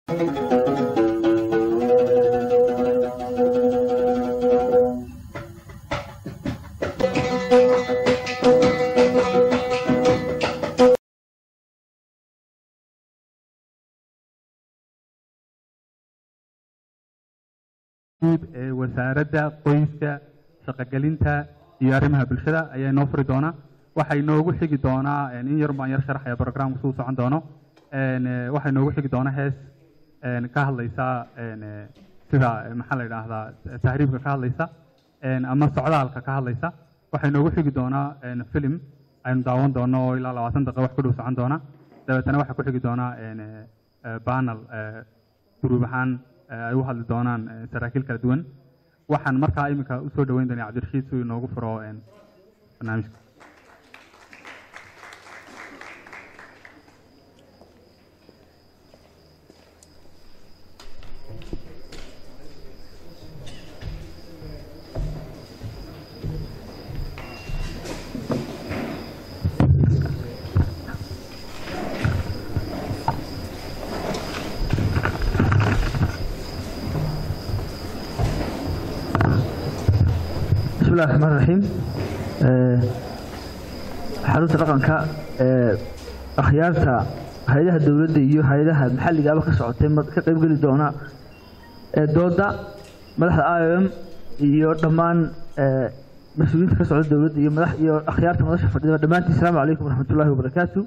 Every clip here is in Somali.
guud ee wasaaradda qoyska shaqogelinta iyo arrimaha bulshada ayaa inoo furi doona waxaa inoogu xigi doonaa in yar baan yar sharaxaya programka suu socon doono waxaa inoogu xigi doona hees ka hadlaysa sida maxaa la yidhaahdaa tahriibka ka hadlaysa ama socdaalka ka hadlaysa waxaa inoogu xigi doonaa film aynu daawan doono oo ilaa labaatan daqiiqo wax ku dhow socon doona dabeetana waxaa ku xigi doonaa banel guruub ahaan ay u hadli doonaan saraakiil kala duwan waxaan markaa iminka usoo dhaweyn doonaa cabdirashiid si uu inoogu furo barnaamijka بسم الله الرحمن الرحيم xarunta dhaqanka ee akhyaarta hay-adaha dowladda iyo hay-adaha maxalligaaba ka socotay ka qaybgeli doona ee dooda madaxda i o m iyo dhammaan mas-uuliyiinta ka socda dowladda iyo madax iyo akhyaarta madasha fadhida dhammaantiin asalaamu calaykum waraxmat ullahi wabarakaatu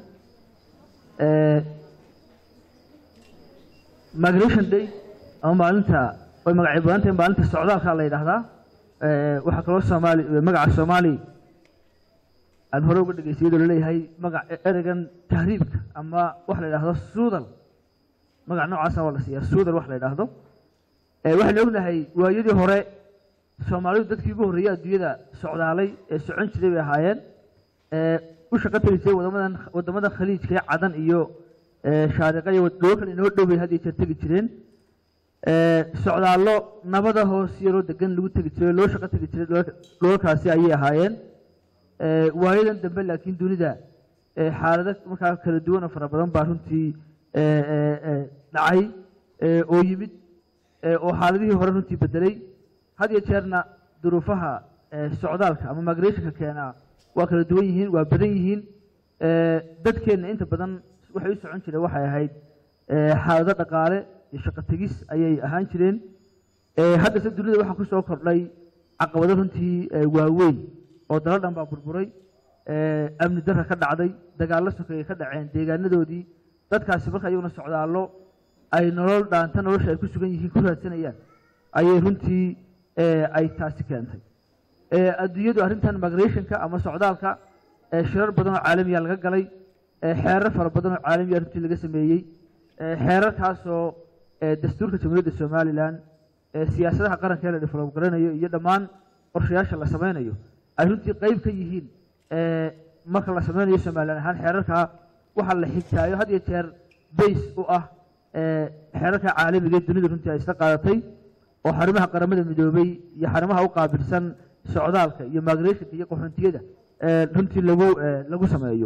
migration day ama maalinta way magacyo badan tahay maalinta socdaalka la yidhaahdaa waxaa kaloo soomaali magaca soomaali aan hore uga dhegaystay iyadoo laleeyahay magac ereygan tahriibka ama wax la yidhaahdo suudal magac noocaasa waa la siiyaa suudal wax la yidhaahdo waxaynu ognahay waayadii hore soomaalidu dadkii ugu horreeyey adduunyada socdaalay ee socon jiray bay ahaayeen u shaqo tegi jiray wadamadan wadamada khaliijka ee cadan iyo shaariqa iyo dhoo kale inoo dhow bay had iyo jeer tegi jireen socdaallo nabada hoos yaroo degan lagu tegi jiray loo shaqo tegi jiray dhoolkaasi ayay ahaayeen waayadan dambe laakiin dunida xaalado markaa kala duwan oo fara badan baa runtii dhacay oo yimid oo xaaladihii hore runtii bedelay had iyo jeerna duruufaha socdaalka ama migrationka keenaa waa kala duwan yihiin waa badan yihiin dadkeenna inta badan waxay u socon jireen waxay ahayd xaalado dhaqaale iyo shaqo tegis ayay ahaan jireen haddase dunida waxaa ku soo kordhay caqabado runtii waaweyn oo dalo dhan baa burburay amni darra ka dhacday dagaallo sokeeye ka dhaceen deegaanadoodii dadkaasi marka iyaguna socdaallo ay nolol dhaanta nolosha ay ku sugan yihiin ku raadsanayaan ayay runtii ay taasi keentay adduunyadu arrintan migrationka ama socdaalka shirar badan oo caalamiya laga galay xeerar fara badan oo caalamiya runtii laga sameeyey xeerarkaasoo dastuurka jamhuuriyadda somalilan siyaasadaha qaranka ee la develop garanayo iyo dhammaan qorshayaasha la sameynayo ay runtii qayb ka yihiin marka la sameynayo somalilan ahaan xeerarkaa waxaa la xigtaayo had iyo jeer base u ah xeerarka caalamiga ee dunida runtii ay isla qaadatay oo xarimaha qaramada midoobay iyo xarimaha u qaabilsan socdaalka iyo migrationka iyo qaxoontiyada runtii lagu lagu sameeyo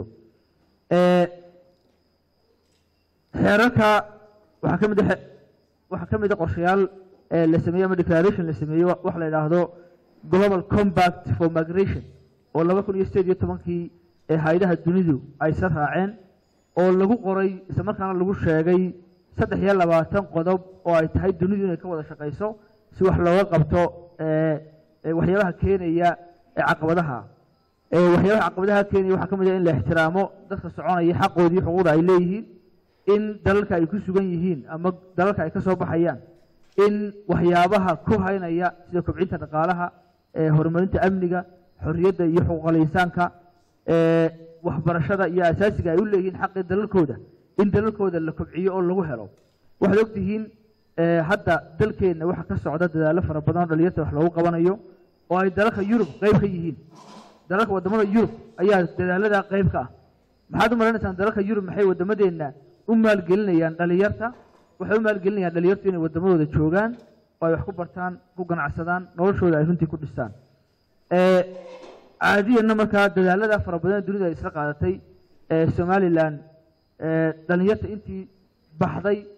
xeerarka waxaa ka mid a waxaa ka mid a qorshayaal la sameeyey ama declaration la sameeyey wax la yidhaahdo global compact for migration oo laba kun iyo sideed iyo tobankii ee hay-adaha dunidu ay sa raaceen oo lagu qoray isla markaana lagu sheegay saddex iyo labaatan qodob oo ay tahay dunidu inay ka wada shaqayso si wax looga qabto waxyaabaha keenaya caqabadaha waxyaabaha caqabadaha keenaya waxaa ka mid ah in la ixtiraamo dadka soconaya xaqoodii xuquuqda ay leeyihiin in dalalka ay ku sugan yihiin ama dalalka ay ka soo baxayaan in waxyaabaha ku haynaya sida kobcinta dhaqaalaha horumarinta amniga xorriyadda iyo xuquuqal insaanka waxbarashada iyo asaasiga ay u leeyihiin xaqii dalalkooda in dalalkooda la kobciyo oo lagu helo waxaad ogtihiin hadda dalkeenna waxaa ka socda dadaallo fara badan oo dhalinyarta wax loogu qabanayo oo ay dalalka yurub qayb ka yihiin dalalka wadamada yurub ayaa dadaaladaa qayb ka ah maxaad u malanaysaan dalalka yurub maxay wadamadeenna u maalgelinayaan dhalinyarta waxay u maalgelinayaan dhalinyartu inay wadamadooda joogaan oo ay wax ku bartaan ku ganacsadaan noloshooda ay runtii ku dhistaan caadiyanna markaa dadaalada fara badan ee dunida ay isla qaadatay somalilan dhalinyarta intii baxday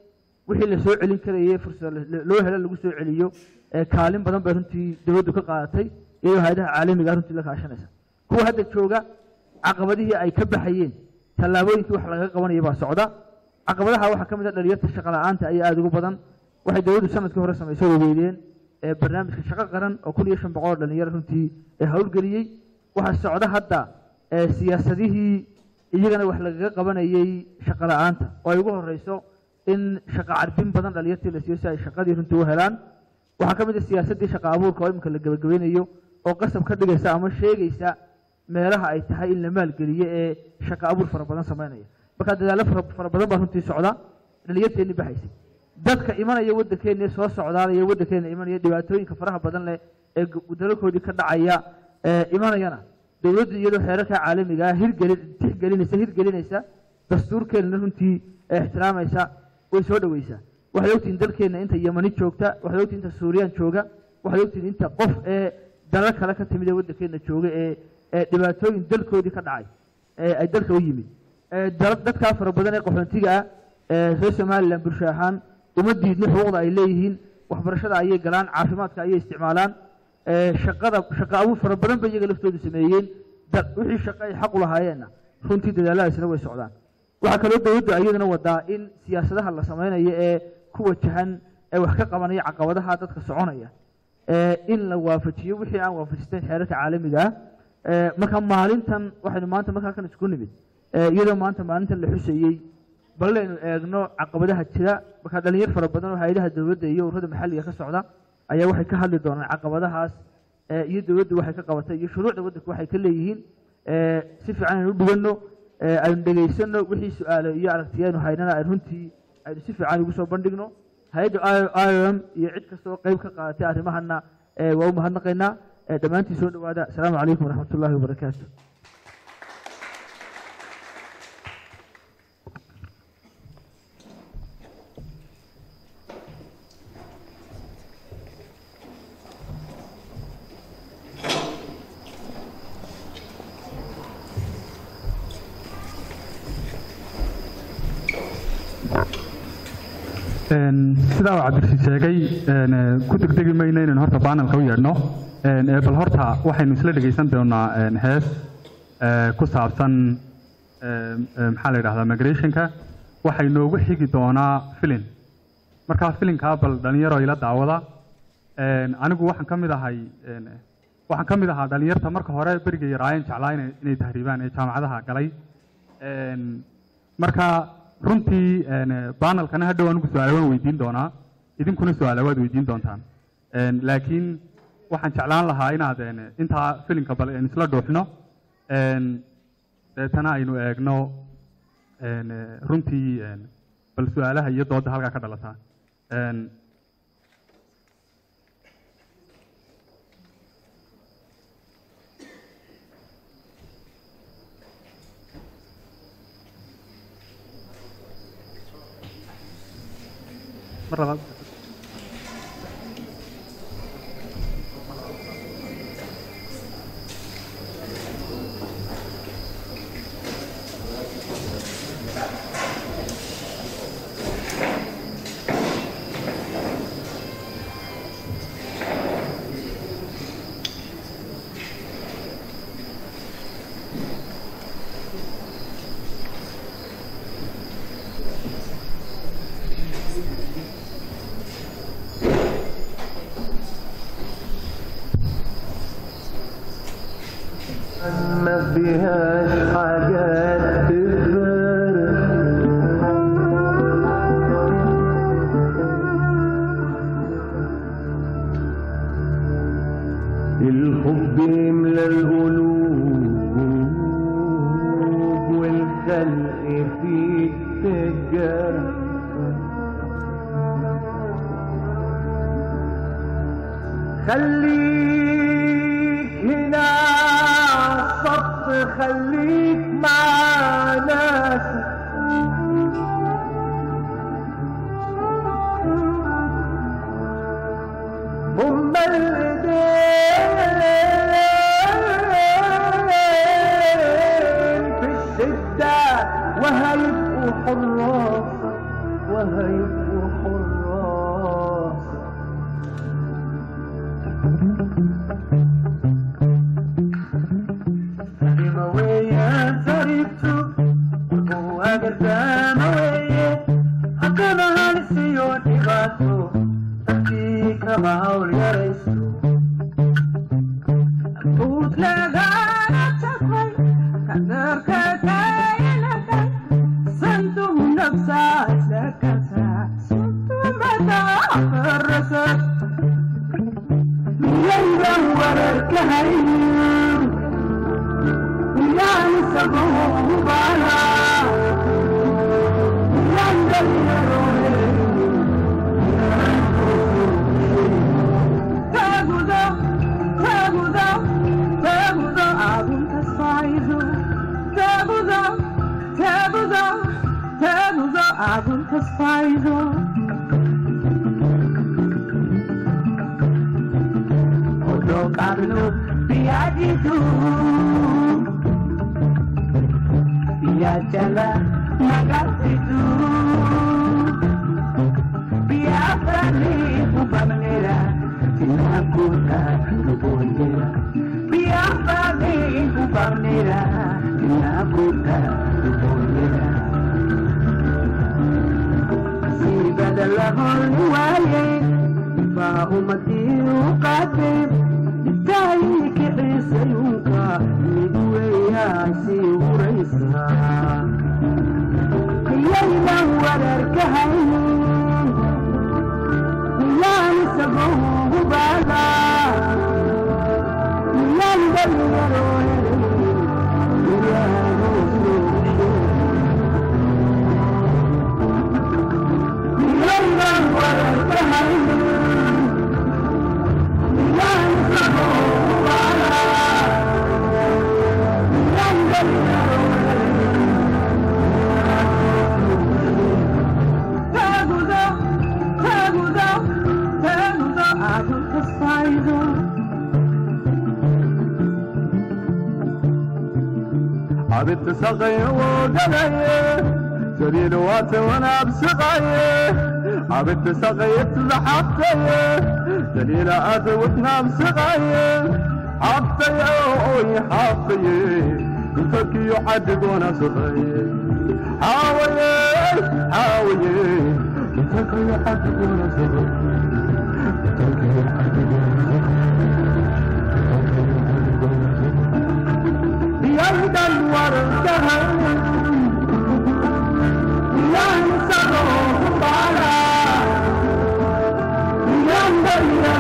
wixii la soo celin karayay fursad loo helo lagu soo celiyo kaalin badan bay runtii dowladdu ka qaadatay iyadoo hay-adaha caalamiga runtii la kaashanaysa kuwa hadda jooga caqabadihii ay ka baxayeen tallaabooyinkii wax laga qabanaya baa socda caqabadaha waxaa ka mid a dhalinyarta shaqa la-aanta ayaa aada ugu badan waxay dowladdu sanadkii hore samaysay waweydeen barnaamijka shaqo qaran oo kun iyo shan boqol oo dhalinyaro runtii howlgeliyey waxaa socda hadda siyaasadihii iyagana wax lagaga qabanayey shaqa la-aanta oo ay ugu horeyso in shaqa carbin badan dhalinyartii la siiyo si ay shaqadii runtii u helaan waxaa ka mid a siyaasaddii shaqa abuurka oo iminka la gebagabeynayo oo qasab ka dhigaysa ama sheegaysa meelaha ay tahay in la maalgeliyo ee shaqa abuur fara badan sameynaya markaa dadaallo fara badan baa runtii socda dhalinyarteenni baxaysay dadka imanaya waddankeena soo socdaanaya waddankeena imanaya dhibaatooyinka faraha badan leh ee dalalkoodii ka dhacaya imanayana dowladdu iyadoo xeerarka caalamiga ah hirgelin tixgelinaysa hirgelinaysa dastuurkeenana runtii ixtiraamaysa way soo dhaweysaa waxaad ogtihiin dalkeenna inta yamani joogta waxaad ogtihiin inta suuriyaan jooga waxaad ogtihiin inta qof ee dalal kale ka timid ee waddankeena jooga ee ee dhibaatooyin dalkoodii ka dhacay ee ay dalka u yimid dadkaa fara badan ee qaxoontiga ah ee reer somalilan bulsho ahaan uma diidni xuquuqda ay leeyihiin waxbarashada ayay galaan caafimaadka ayay isticmaalaan shaqada shaqa abuur fara badan bay iyaga laftoodu sameeyeen wixii shaqo ay xaq u lahaayeenna runtii dadaaladaasina way socdaan waxaa kaloo dowladdu iyaduna wadaa in siyaasadaha la sameynayo ee ku wajahan ee wax ka qabanaya caqabadaha dadka soconaya in la waafajiyo wixii aan waafajisteyn xeerarka caalamiga ah marka maalintan waxaynu maanta markaa kan isku nimid iyadoo maanta maalintan la xusayey ballaynu eegno caqabadaha jira markaa dhalinyar fara badan oo hay-adaha dowladda iyo ururada maxalliga ka socda ayaa waxay ka hadli doonaan caqabadahaas iyo dowladdu waxay ka qabatay iyo shuruucda waddanku waxay ka leeyihiin si fiican aynu u dhiganno aynu dhegaysano wixii su-aalo iyo aragtiyaanu haynana ay runtii aynu si fiican ugu soo bandhigno hay-adda i o m iyo cid kasta oo qeyb ka qaadatay arrimahana waa u mahadnaqaynaa dhammaantiin soo dhawaada asalaamu calaykum waraxmat ullahi wabarakaatu sidaa uu cabdirashiid sheegay ku degdegi mayno inaynu horta baanalka u yeedhno bal horta waxaynu isla dhegaysan doonaa hees ku saabsan maxaa la yidhahdaa migrationka waxay noogu xigi doonaa filin markaa filinkaa bal dhalinyaro ila daawada anigu waxaan ka mid ahay waxaan ka mid ahaa dhalinyarta marka hore berigay yaraayeen jeclaa inay tahriibaan ee jaamacadaha galay marka runtii banalkana hadhow anigu su-aala waan weydiin doonaa idinkuna su-aala waad weydiin doontaan laakiin waxaan jeclaan lahaa inaad intaa filinka bal isla dhuuxno deetana aynu eegno runtii bal su-aalaha iyo dooda halkaa ka dhalata mar labaad ما فيهاش حاجات تفرق الحب يملى القلوب والخلق فيه تجارة خليك هنا عالصف خليك مع ناسك هما الايدين في الشدة وهيبقوا حراس وهيبقوا halisiyo dhibaato dadkii kama hawl yarayso Utlegana takwai, kadarka kayanakay, santum nafsa sakasa, santum mata farasa. Miyaydan wararkahay, miyaan isagu bala, miyaan daliyaroe, taguda, taguda, taguda, agun tasfaizo, taguda, taguda, taguda, agun tasfaizo. Odo Carlo Piagitu Piachala Magasitu Piafrani Upamnera Tinakuta Lubondera Piafrani Upamnera Tinakuta Lubondera Sibadala Holwaye فأمتي قاتب تايك عيسى ينكا مدوي عسي وريسا يلا ورركهين يا نسبه بالا يا ندلرو يا يلا ورركهين عبد سقي وقلي سرير وات وانا بسقاي عبد سقي تزحفتي دليل اد وتنام سقاي حطي اوي حطي تفكي يحدق وانا سقاي حاوي حاوي تفكي يحدق وانا سقاي تفكي يحدق وانا يهدى الورده ينسبه بالا ينبغي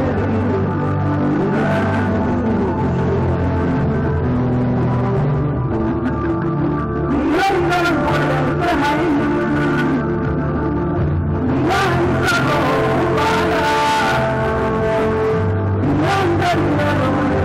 يهدى الورده ينسبه بالا ينبغي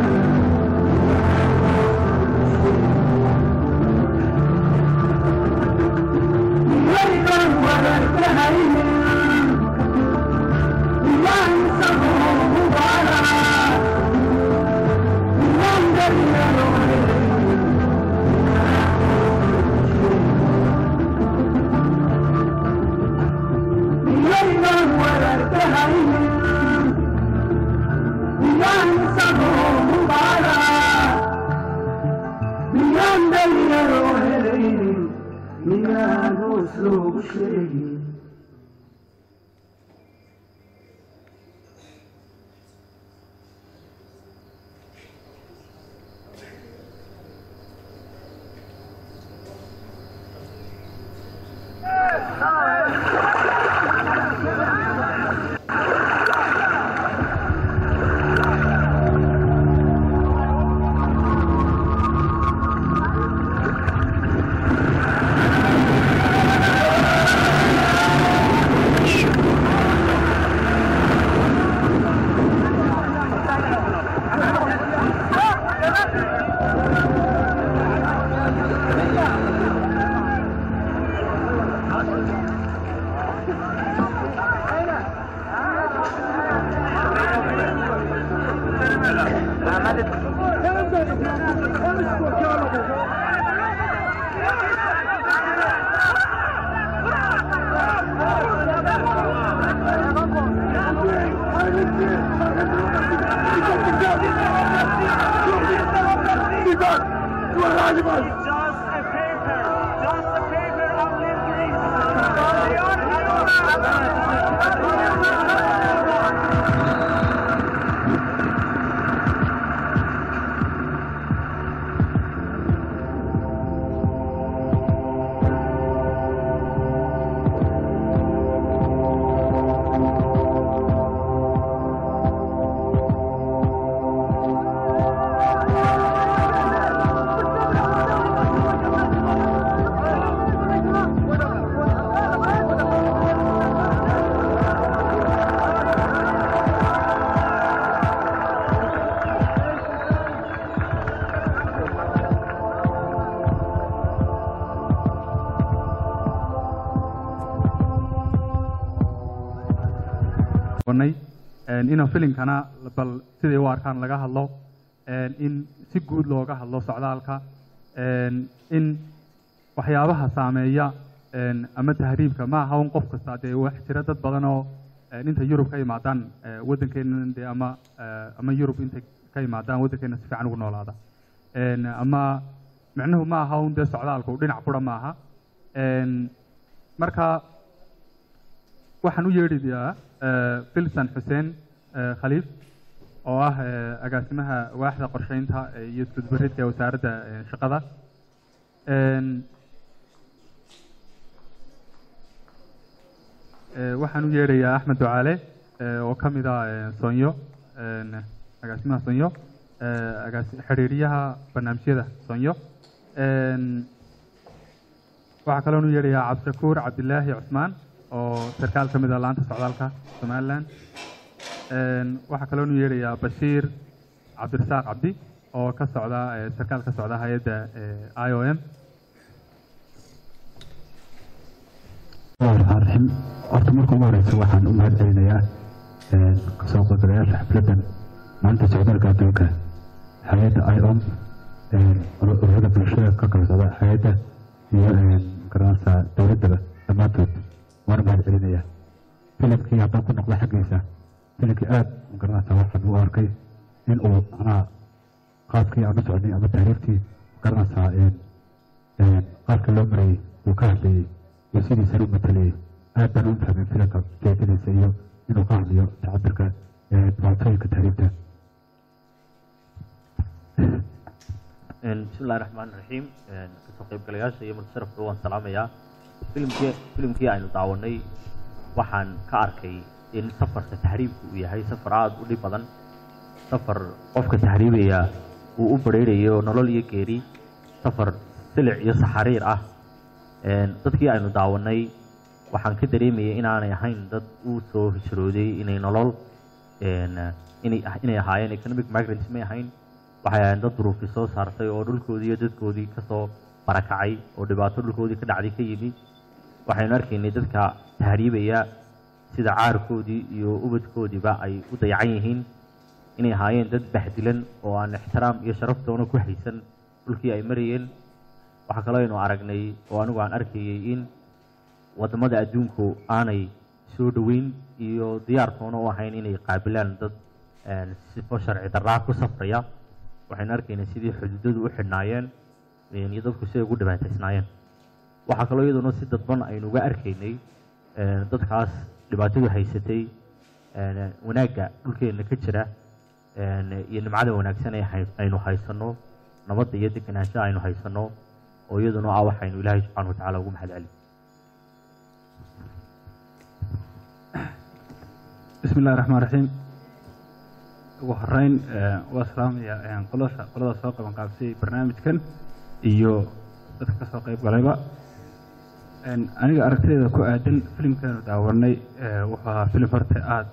Thank you. Just a paper. Just a paper of Limp Bizkit. nay inuu filimkana bal siday u arkaan laga hadlo in si guud looga hadlo socdaalka in waxyaabaha saameeya ama tahriibka ma aha un qof kasta dee wax jira dad badan oo inta yurub ka imaadaan waddankeena dee ama ama yurub intay ka imaadaan waddankeena si fiican ugu noolaada ama micnuhu ma aha un dee socdaalku dhinac qura ma aha marka waxaan u yeedhiyaa filsan xuseen khaliif oo ah agaasimaha waaxda qorsheynta iyo isgudbaridka ee wasaaradda shaqada waxaan u yeedhayaa axmed ducaale oo ka mid ah sonyo agaasimaha sonyo agaasi xiriiriyaha barnaamijyada sonyo waxaa kaloon u yeedhayaa cabdishakuur cabdilaahi cusmaan oo sarkaal ka mid ah laanta socdaalka somaliland waxaa kaloon u yeedhayaa bashiir cabdirasaaq cabdi oo ka socda sarkaal ka socda hay-adda i o m raxmaan raxiim horta marka ugu horeysa waxaan u mahad celinayaa kasoo qaybgalayaasha xafladdan maanta socdaalka adduunka hay-adda i o m ururada bulshada ka kala socda hay-adda iyo garanaysa dowladdaba dhammaantood waan mahad celinaya filimkii haddaan ku noqdo xaggiisa filimkii aad garanaysa waxaan u arkay in uu macnaha qaabkii aan u socnay ama tahriiftii garanaysaa qaabka loo marayay uu ka hadlayay iyo sidiisana u matalayay aad baan u fahmay filimka jeedadiisa iyo inuu ka hadlayo tacabirka dhibaatooyinka tahriifta bismillahi raxmaan raxiim kasoo qaybgalayaasha iyo multasharafka waan salaamayaa filimkii filimkii aynu daawanay waxaan ka arkay in safarka tahriibku uu yahay safar aada u dhib badan safar qofka tahriibaya uu u bareerayo nolol iyo geeri safar silic iyo saxariir ah dadkii aynu daawanay waxaan ka dareemayay inaanay ahayn dad u soo hijrooday inay nolol inay inay ahaayeen economic migrants may ahayn waxay ahaayeen dad duruufi soo saartay oo dhulkoodii iyo dadkoodii kasoo barakacay oo dhibaato dhulkoodii ka dhacday ka yimi waxaynu arkaynay dadka tahriibaya sida caarkoodii iyo ubadkoodiiba ay u dayacan yihiin inay ahaayeen dad bahdilan oo aan ixtiraam iyo sharaftoona ku haysan dhulkii ay marayeen waxaa kaloo aynu aragnay oo anigu aan arkayay in waddamada adduunku aanay soo dhoweyn iyo diyaartoona u ahayn inay qaabilaan dad sifo sharci darraa ku safraya waxaynu arkaynay sidii xuduudadu u xidhnaayeen iyo dadku siday ugu dhibaataysnaayeen waxaa kaloo iyaduna si dadban aynu uga arkaynay dadkaas dhibaatadu haysatay wanaagga dhulkeenna ka jira iyo nimcada wanaagsan ee aynu haysanno nabadda iyo deganaanshaha aynu haysanno oo iyaduna ah waxaynu ilaahay subxaana wa tacaala ugu mahad celin bismi illahi raxmaan raxiim ugu horeyn waa salaamaya qolada qolada soo qaban qaabsiyay barnaamijkan iyo dadka kasoo qayb galayba aniga aragtideeda ku aadan filimkeenu daawanay wuxuu ahaa filim horta aada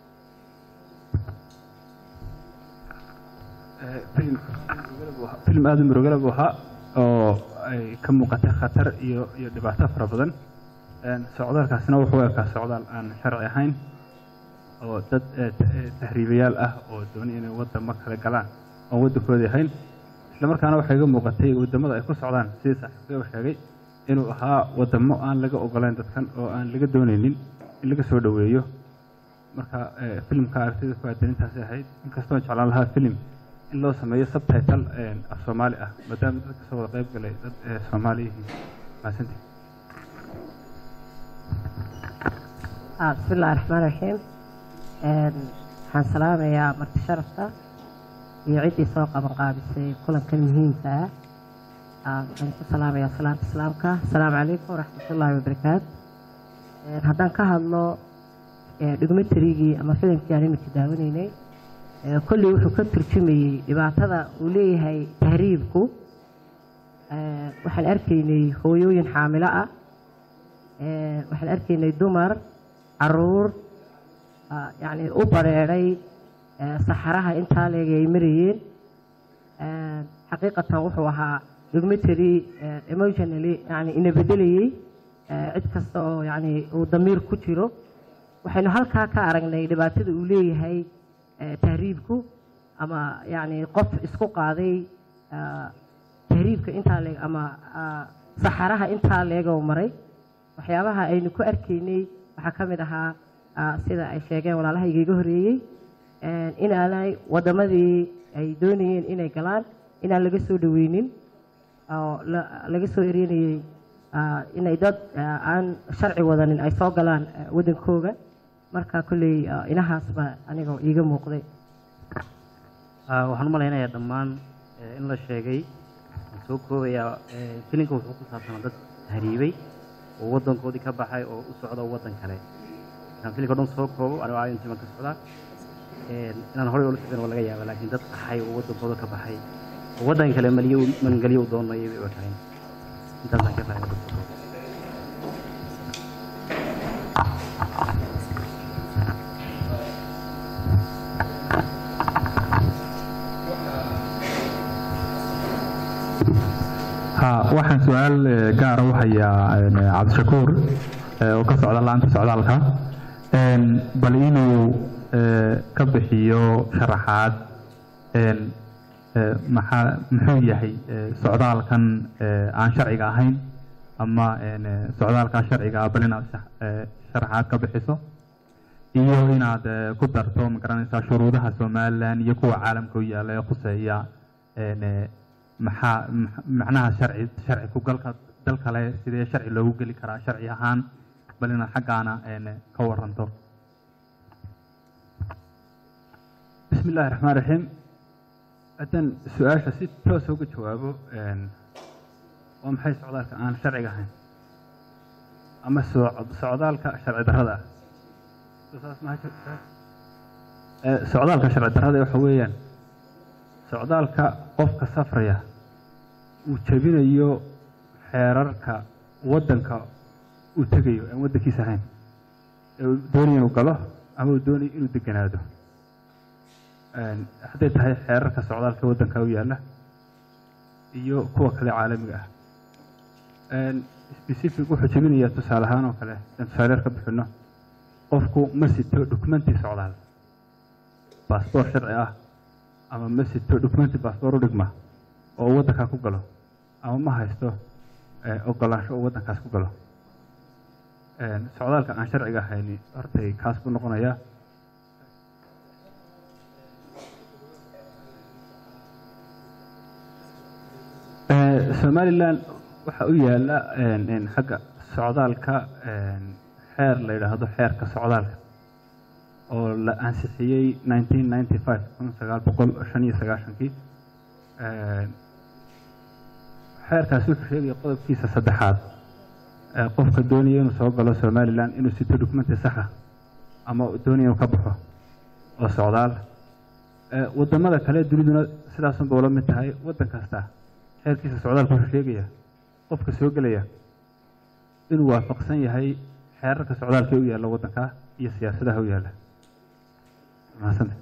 filim aada u murugala buu ahaa oo ay ka muuqatay khatar iyo iyo dhibaato fara badan socdaalkaasna wuxuu ekaa socdaal aan sharci ahayn oo dad tahriibayaal ah oo doonay inay waddamo kale galaan oon waddankoodii ahayn isla markaana waxay iga muuqatay waddamada ay ku socdaan sidii saaxiibkay u sheegay inuu ahaa waddamo aan laga ogolayn dadkan oo aan laga doonaynin in laga soo dhoweeyo marka filimka aragtida ku aadan intaasay ahayd inkastoo jeclaan lahaa filim in loo sameeyo subtitle af soomaali ah maadaama dad kasoo wada qayb galay dad soomaali yihiin mahadsantii Ah, bismi illaahi raxmaan raxiim Een, waxaan salaamayaa marti sharafta iyo ciddii soo qaban qaabisay kulankan muhiimka ah Ah, waxaan ku salaamayaa salaanta islaamka asalaamu calaykum waraxmatullaahi wabarakaatu Een, haddaan ka hadlo ee, documentarygii ama filimkii aan iminka daawanaynay ee, kolley wuxuu ka turjumayey dhibaatada uu leeyahay tahriibku Ee, waxaan arkaynay hooyooyin xaamilo ah Ee, waxaan arkaynay dumar caruur ah, yacni u bareedhay ee, saxaraha intaa leeg ay marayeen Ee, xaqiiqatan wuxuu ahaa documentary ee, emotionally yani ina bedelayey ee, cid kasta oo yani uu damiir ku jiro waxaynu halkaa ka aragnay dhibaatada uu leeyahay ee, tahriibku ama yani qof isku qaaday ah, tahriibka intaa leeg ama ah, saxaraha intaa leegoo maray waxyaabaha aynu ku arkaynay waxaa ka mid ahaa ah, sida ay sheegeen walaalahayga iga horreeyey een, inaanay waddamadii ay doonayeen inay galaan inaan laga soo dhaweynin oo la- laga soo ereynayey ah, inay dad ah, aan sharci wadanin ay soo galaan ah, waddankooga marka kolley ah, inahaasba anigoo iiga muuqday Ah, waxaan u malaynayaa dhammaan eh, in la sheegay waan soo koobayaa eh, filimka wuxuu ku saabsanaa dad tahriibay oo waddankoodii ka baxay oo u socda waddan kale markaan filimka o dhan soo koobo anigo aayan timan ka socdaa Eh, inaan horey ula socdan waa laga yaaba laakiin dad qaxay oo waddankooda ka baxay oo waddan kale maliyo magangelyo u doonayay bay u tahay intaasaan ka fahmay dadka koob ha waxaan su-aal eh, gaara u hayaa een, eh, cabdishakuur eh, oo ka socda laanta socdaalka Een, bal inuu eh, ka bixiyo sharaxaad een, eh, maxaa muxuu yahay eh, socdaalkan eh, aan sharciga ahayn ama een, eh, socdaalkaa sharciga ah bal inaad shax- eh, sharaxaad ka bixiso iyo inaad eh, ku darto magaranaysaa shuruudaha somalilan iyo kuwa caalamka u yaalla ee khuseeya een, eh, maxaa max- macnaha sharci sharci ku galka dal kale sidee sharci loogu geli karaa sharci ahaan bal inaad xaggaana een, ka waranto بسم الله الرحمن الرحيم haddaan su-aasha si toosa uga jawaabo een, waa maxay socdaalka aan sharciga ahayn ama soc- socdaalka sharci darrada ah Soo saas maha jirtaa? Ee, socdaalka sharci darrada waxa weeyaan socdaalka qofka safraya uu jebinayo xeerarka waddanka uu tegayo aan waddankiisa ahayn ee uu doonayo inuu galo ama uu doonayo inuu deganaado Een, hadday tahay xeerarka socdaalka waddanka u yaalla iyo kuwa kale caalamiga ah Een, specific wuxuu jebinayaa tusaale ahaan oo kale aan tusaale yar ka bixino qofku ma sito dokumenti socdaal baasboor sharci ah ama ma sito dokumenti baasboor u dhigma oo uu waddankaa ku galo ama ma haysto eh, ogolaansho uu waddankaas ku galo Een, socdaalka aan sharciga ahayni hortay kaas buu noqonayaa Eh, somalilan waxa u yaala een, een, xagga socdaalka een, xeer la yidhaahdo xeerka socdaalka oo la ansixiyey 1995 kun sagaal boqol shan iyo sagaashankii Een, xeerkaasi wuxuu sheegaya qodobkiisa saddexaad ee qofka doonaya inuu soo galo somalilan inuu sito dokumenti saxa ama uu doonaya inuu ka baxo oo socdaal Ee, wadamada kale duniduna sidaasunba ula mid tahay waddan kasta xeerkiisa socdaalka wuxuu sheegaya qofka soo gelaya inuu waafaqsan yahay xeerarka socdaalka ee u yaalla waddanka iyo siyaasadaha u yaalla mahadsantahay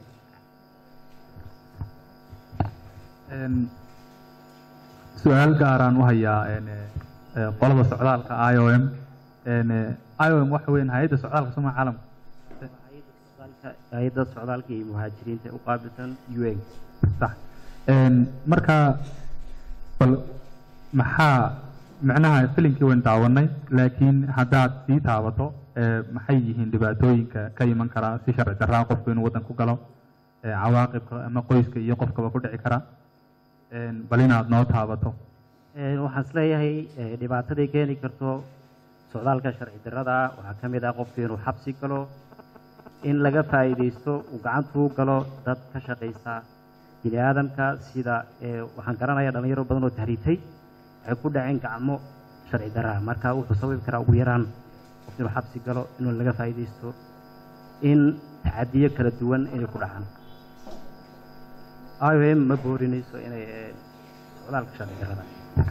Een, su-aal gaaraan u hayaa een, eh, qolada socdaalka i o m Een, eh, i o m waxa weyn hay-adda socdaalka soomaa caalamka hay-adda socdaalka iyo muhaajiriinta u qaabilsan un sax Een, marka bal maxaa macnaha filimkii wayn daawanay laakiin haddaad sii taabato ee, maxay yihiin dhibaatooyinka ka iman karaa si sharci darraa qofku inuu waddan ku galo ee, cawaaqibka ama qoyska iyo qofkaba ku dhici kara Een, bal inaad noo taabato Ee, waxaan isleeyahay ee, dhibaataday keeni karto socdaalka sharci darrada ah waxaa ka mid ah qofku inuu xabsi galo in laga faa'iidaysto uu gacantuu galo dad ka shaqaysta bini aadamka sida ee, waxaan garanayaa dhalinyaro badan oo tahriibtay waxay ku dhaceen gacmo sharci darraa marka wuxuu sababi karaa ugu yaraan qof inuu xabsi galo inuu laga faa'iidaysto in tacadiyo kala duwan inay ku dhacaan IOM ma boorinayso inay ee, socdaalka sharci darrada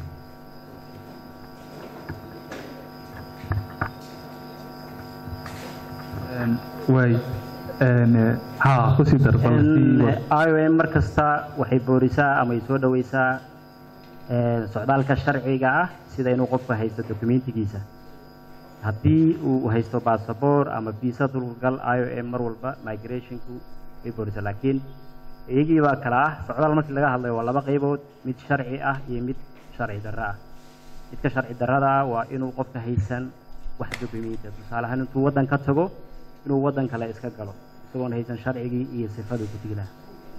waay ha kusii dar bal sii wad. IOM mar kasta waxay boorisaa ama ay soo dhaweysaa ee, socdaalka sharciga ah sida inuu qofku haysto dokumentigiisa haddii uu haysto basaboor ama visa dulgal IOM mar walba migrationku way boorisaa laakiin iyagii baa kala ah socdaal markii laga hadlayo waa laba qaybood mid sharci ah iyo mid sharci darro ah midka sharci darrada ah waa inuu qofka haysan wax dokumentiya tusaale ahaan intuu waddan ka tago inuu waddan kale iska galo isagoon haysan sharcigii iyo sifadii ku tigi lahaa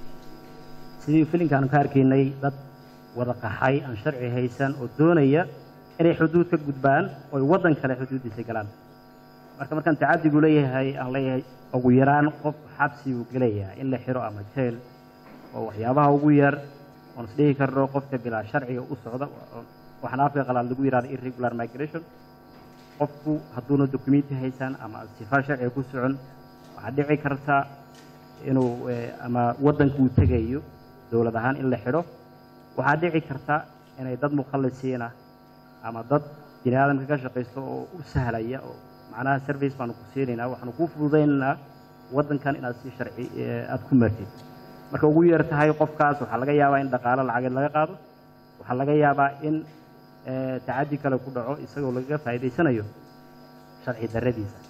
sidii filinkaanu ka arkaynay dad wada qaxay aan sharci haysan oo doonaya inay xuduud ka gudbaan oo ay waddan kale xuduuddiisa galaan marka markaan tacadigu leeyahay aan leeyahay ugu yaraan qof xabsi uu gelayaa in la xiro ama jeel oo waxyaabaha ugu yar oon isdhihi karno qofka bilaa sharciga u socda oo- waxaan afka qalaad lagu yidhahdo irregular migration qofku hadduuna documenti haysan ama sifa sharciga ku socon waxaa dhici karta inuu eh, ama waddanka uu tegayo dowlad ahaan in la xidho waxaa dhici karta inay dad mukhalisiina ama dad bini aadamka ka shaqaysto oo u sahlaya oo macnaha service baanu ku siinaynaa waxaanu kuu fududaynaynaa waddankan inaad si sharci eh, aad ku martid marka ugu yar tahay qofkaas waxaa laga yaabaa in dhaqaalo lacageed laga qaado waxaa laga yaabaa in eh, tacadi kale ku dhaco isagoo lagaga faa'iidaysanayo sharci darradiisa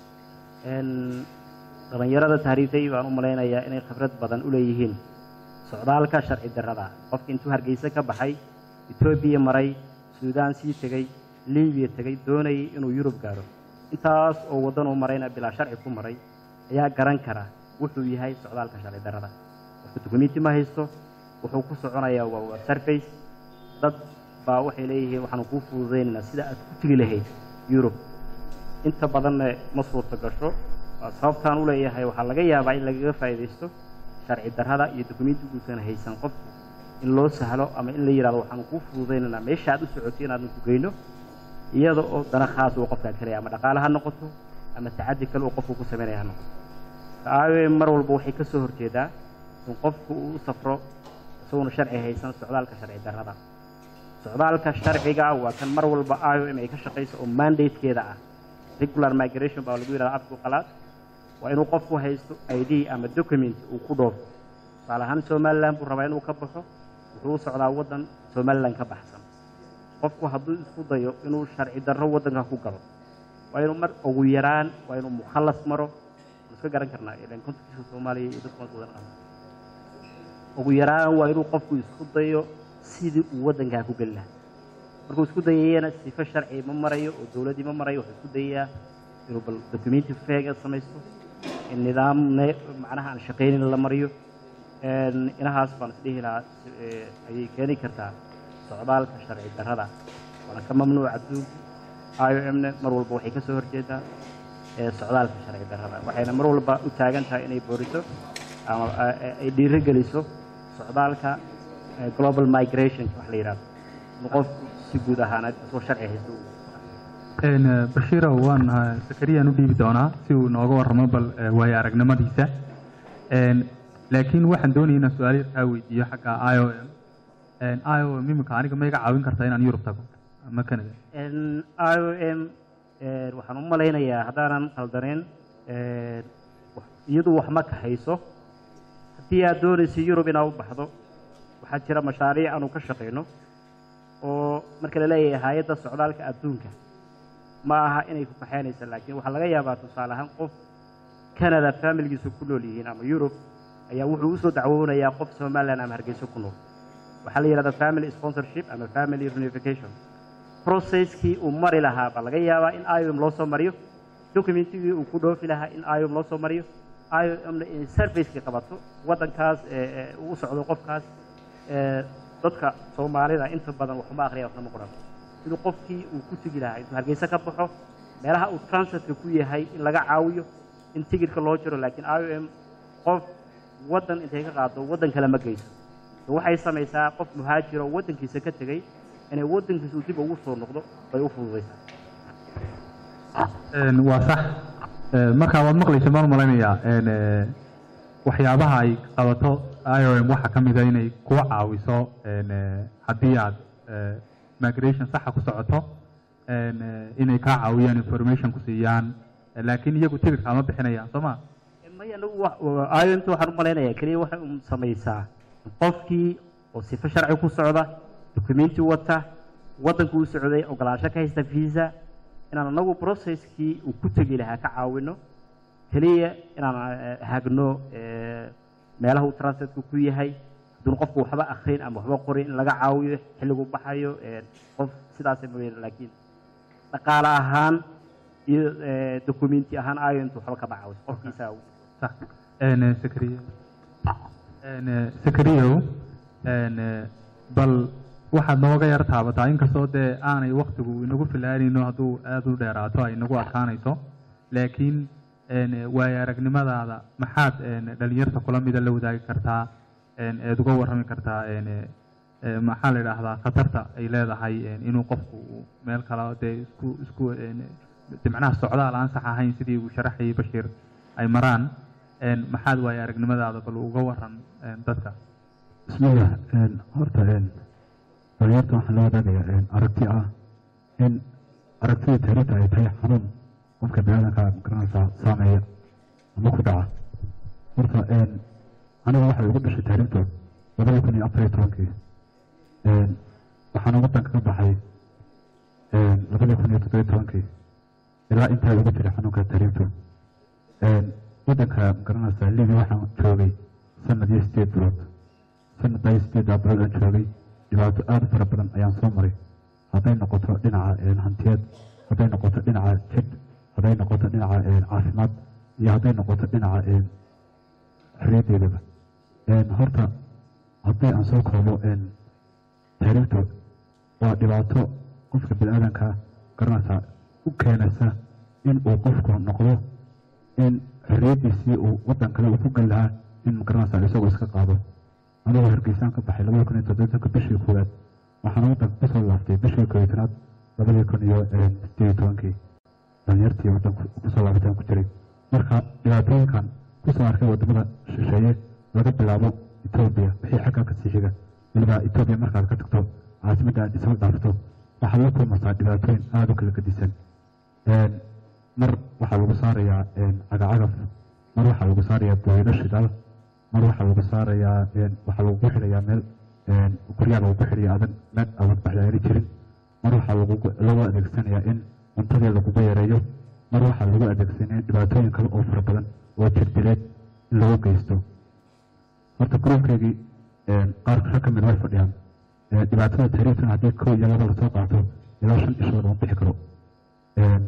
En, dhalinyarada tahriibtay baan u malaynayaa inay khibrad badan u leeyihiin socdaalka sharci darrada qofka intuu hargeysa ka baxay etoobiya maray suudaan sii tegey libiya tegey doonayay inuu yurub gaaro intaas oo waddan uu marayna bilaa sharci ku maray ayaa garan kara wuxuu yahay socdaalka sharci darrada qofka dukumenti ma haysto wuxuu ku soconayaa waa waa surface dad baa waxay leeyihiin waxaanu kuu fududaynaynaa sida aad ku tegi lahayd yurub inta badanna ma suurto gasho waa sababtaan u leeyahay waxaa laga yaabaa in lagaga faa'iidaysto sharci darrada iyo dukumentiguusan haysan qofku in loo sahlo ama in la yidhahdo waxaanu kuu fududaynaynaa meesha aad u socotay inaadnu ku geyno iyada oo dana khaas uu qofkaa kelaya ama dhaqaale ha noqoto ama tacadi kale uu qofku ku samaynaya ha noqoto IOM mar walba waxay ka soo horjeedaa in qofku uu u safro isagoona sharci haysan socdaalka sharci darrada socdaalka sharciga waa kan mar walba IOM ay ka shaqayso oo mandatekeeda ah regular migration baa lagu yidhahda afku qalaad waa inuu qofku haysto ID ama document uu ku dhoofo tusaale ahaan somaliland buu rabaa inuu ka baxo wuxuu u socdaa waddan somaliland ka baxsan qofku hadduu isku dayo inuu sharci darro waddanka ku galo waa inuu mar ugu yaraan waa inuu mukhallas maro waan iska garan karnaa ilan kontonkiiska soomaaliya iyo dadku wadan ah ugu yaraan waa inuu qofku isku dayo sidii uu waddankaa ku geli lahaa markuu isku dayayana sifo sharci ma marayo oo dowladdii ma marayo wuxuu isku dayayaa inuu bal documenti feega samaysto in nidaam ne macnaha aan shaqaynin la mariyo En, inahaas baan isdhihi lahaa si- ee, ayay keeni kartaa socdaalka sharci darrada waana ka mamnuuc adduunka IOM-na mar walba waxay ka soo horjeedaa ee socdaalka sharci darrada waxayna mar walba u taagan tahay inay booriso ama a- a- ay dhiirigeliso socdaalka eh, global migration wax la yidhahdo in qofku si guud ahaanad isoo sharci haysto uu En, eh, bashiirow waan eh, zakariyaan u dhiibi doonaa si uu nooga warramo bal eh, waayo aragnimadiisa En, laakiin waxaan doonaya inaan su-aal yar kaa weydiiyo xagga i o m i o m iminka aniga ma iga caawin kartaa inaan yurub tago ama canada En, IOM eh, waxaan u malaynayaa haddaanan qaldaneen eh, wax- iyadu wax ma kahayso haddii aad doonaysa yurub inaad u baxdo waxaa jira mashaariic aanu ka shaqayno oo marka la leeyahay hay-adda socdaalka adduunka ma aha inay ku kaxaynaysa laakiin waxaa laga yaabaa tusaale ahaan qof canada familigiisu ku nool yihiin ama yurub ayaa wuxuu usoo dacwoonayaa qof somaliland ama hargeysa ku nool waxaa la yidhahdaa family sponsorship ama family reunification processkii uu mari lahaa baa laga yaabaa in iom loo soo mariyo documentigii uu ku dhoofi lahaa in iom loo soo mariyo iomna inay servicekii qabato waddankaas ee, ee, uu u socdo qofkaas ee, dadka soomaalida inta badan waxuma akriya waxna ma qoran siduu qofkii uu ku tegi lahaa intuu hargeysa ka baxo meelaha uu transitka ku yahay in laga caawiyo in tigidhka loo jiro laakiin i o m qof waddan intay ka qaado waddan kale ma geyso So waxay samaysaa qof muhaajira oo waddankiisa ka tegey inay waddankiisa uu dib ugu soo noqdo bay u fududaysaa Een, waa sax Ee, marka waad maqlaysa maan malaynayaa een, ee, waxyaabaha ay qabato iom waxaa ka mid a inay kuwa caawiso een, ee, haddii aad ee, migration saxa ku socoto een, ee, inay kaa caawiyaan information ku siiyaan Ee, laakiin iyagu tigidhka ma bixinayaan soo ma maya anagu wa- IOMta waxaan u malaynayaa keliya waxay un samaysaa qofkii oo sifo sharci ku socda dukumenti wata waddanku u socday ogolaansho ka haysta visa inaan anagu processkii uu ku tegi lahaa ka caawino keliya inaan eh, hagno eh, meelaha uu transitka ku yahay haduun qofku waxba akrin ama waxba qorin in laga caawiyo xilligu baxayo eh, qof sidaas mooyane laakiin dhaqaale ahaan iyo eh, documenti ahaan IOMta waxba kama caawiso qofkiisa sax een, ee, Sakariya een, ee, Sakariyow een, ee, bal waxaad nooga yar taabataa inkastoo dee aanay waktigu inagu filaanayno hadduu aada u dheeraato ay nagu adkaanayso laakiin een, ee, waayo aragnimadaada maxaad een, dhalinyarta kula mida la wadaagi kartaa een, eed uga warrami kartaa een, ee, ee, maxaa la idhaahdaa khatarta ay leedahay een, inuu qofku uu meel kale dee isku isku een, de macnaha socdaal aan sax ahayn sidii uu sharaxayay Bashiir ay maraan een, maxaad waayo aragnimadaada bal uga waran een, dadka bismillah een, horta een, dhalinyarta waxaan la wadaagayaa een, aragti ah in aragtida taariikhda ay tahay xanuun qofka biniaadanka magaranaysaa saameeya ama ku dhaca horta een, aniga waxay ugu dhashay taariikhdu labada kun iyo afar iyo tobankii een, waxaana waddanka ka baxay een, labada kun iyo toddoba iyo tobankii ilaa intaa ugu jiray xanuunka taariikhdu een, waddanka magaranaysaa libi waxaan joogay sanad iyo sideed bilood sanaddaa iyo sideeddaa bilood aan joogay dhibaato aada u fara badan ayaan soo maray hadday noqoto dhinaca een, hantiyeed hadday noqoto dhinaca jid hadday noqoto dhinaca een, caafimaad iyo hadday noqoto dhinaca een, xorriyaddeedaba een, horta haddii aan soo koobo een, taariikhdu waa dhibaato qofka bini-aadanka garanaysaa u keenaysa in uu qofku noqdo in xorriyaddiisii uu waddan kale uu ku geli lahaa in magaranaysaa isagoo iska qaado anigoo hargeysaan ka baxay labada kun iyo toddobatanka bishii koowaad waxaan waddanka kusoo laaftay bishii koobitanaad labadii kun iyo een, sideed iyo tobankii dhalinyartii waddanka kusoo laabataan ku jiray marka dhibaatooyinkan kusoo arkay wadamada shisheeye laga bilaabo etoobiya wixii xaggaa kasii xiga weliba etoobiya markaad ka tagto caasimadda aad isla dhaafto waxaad la kulmaysaa dhibaatooyin aada u kala gedisan Een, mar waxaa lagu saarayaa een, cagacagaf mar waxaa lagu saarayaa booyado shidaal mar waxaa lagu saarayaa een, waxaa lagu xidhayaa meel een, guryaha lagu xidhaya adan meel adag baxyaari jirin mar waxaa lagu lagu adeegsanayaa in cuntadii lagugu yareeyo mar waxaa lagu adeegsanaya dhibaatooyin kale oo fara badan oo jirdileed in lagu geysto horta gruubkeygii een, qaar rag ka mid way fadhiyaan Ee, dhibaatada taariikhtan haddii kow iyo laba lasoo qaato ilaa shan ishood lama bixi karo Een,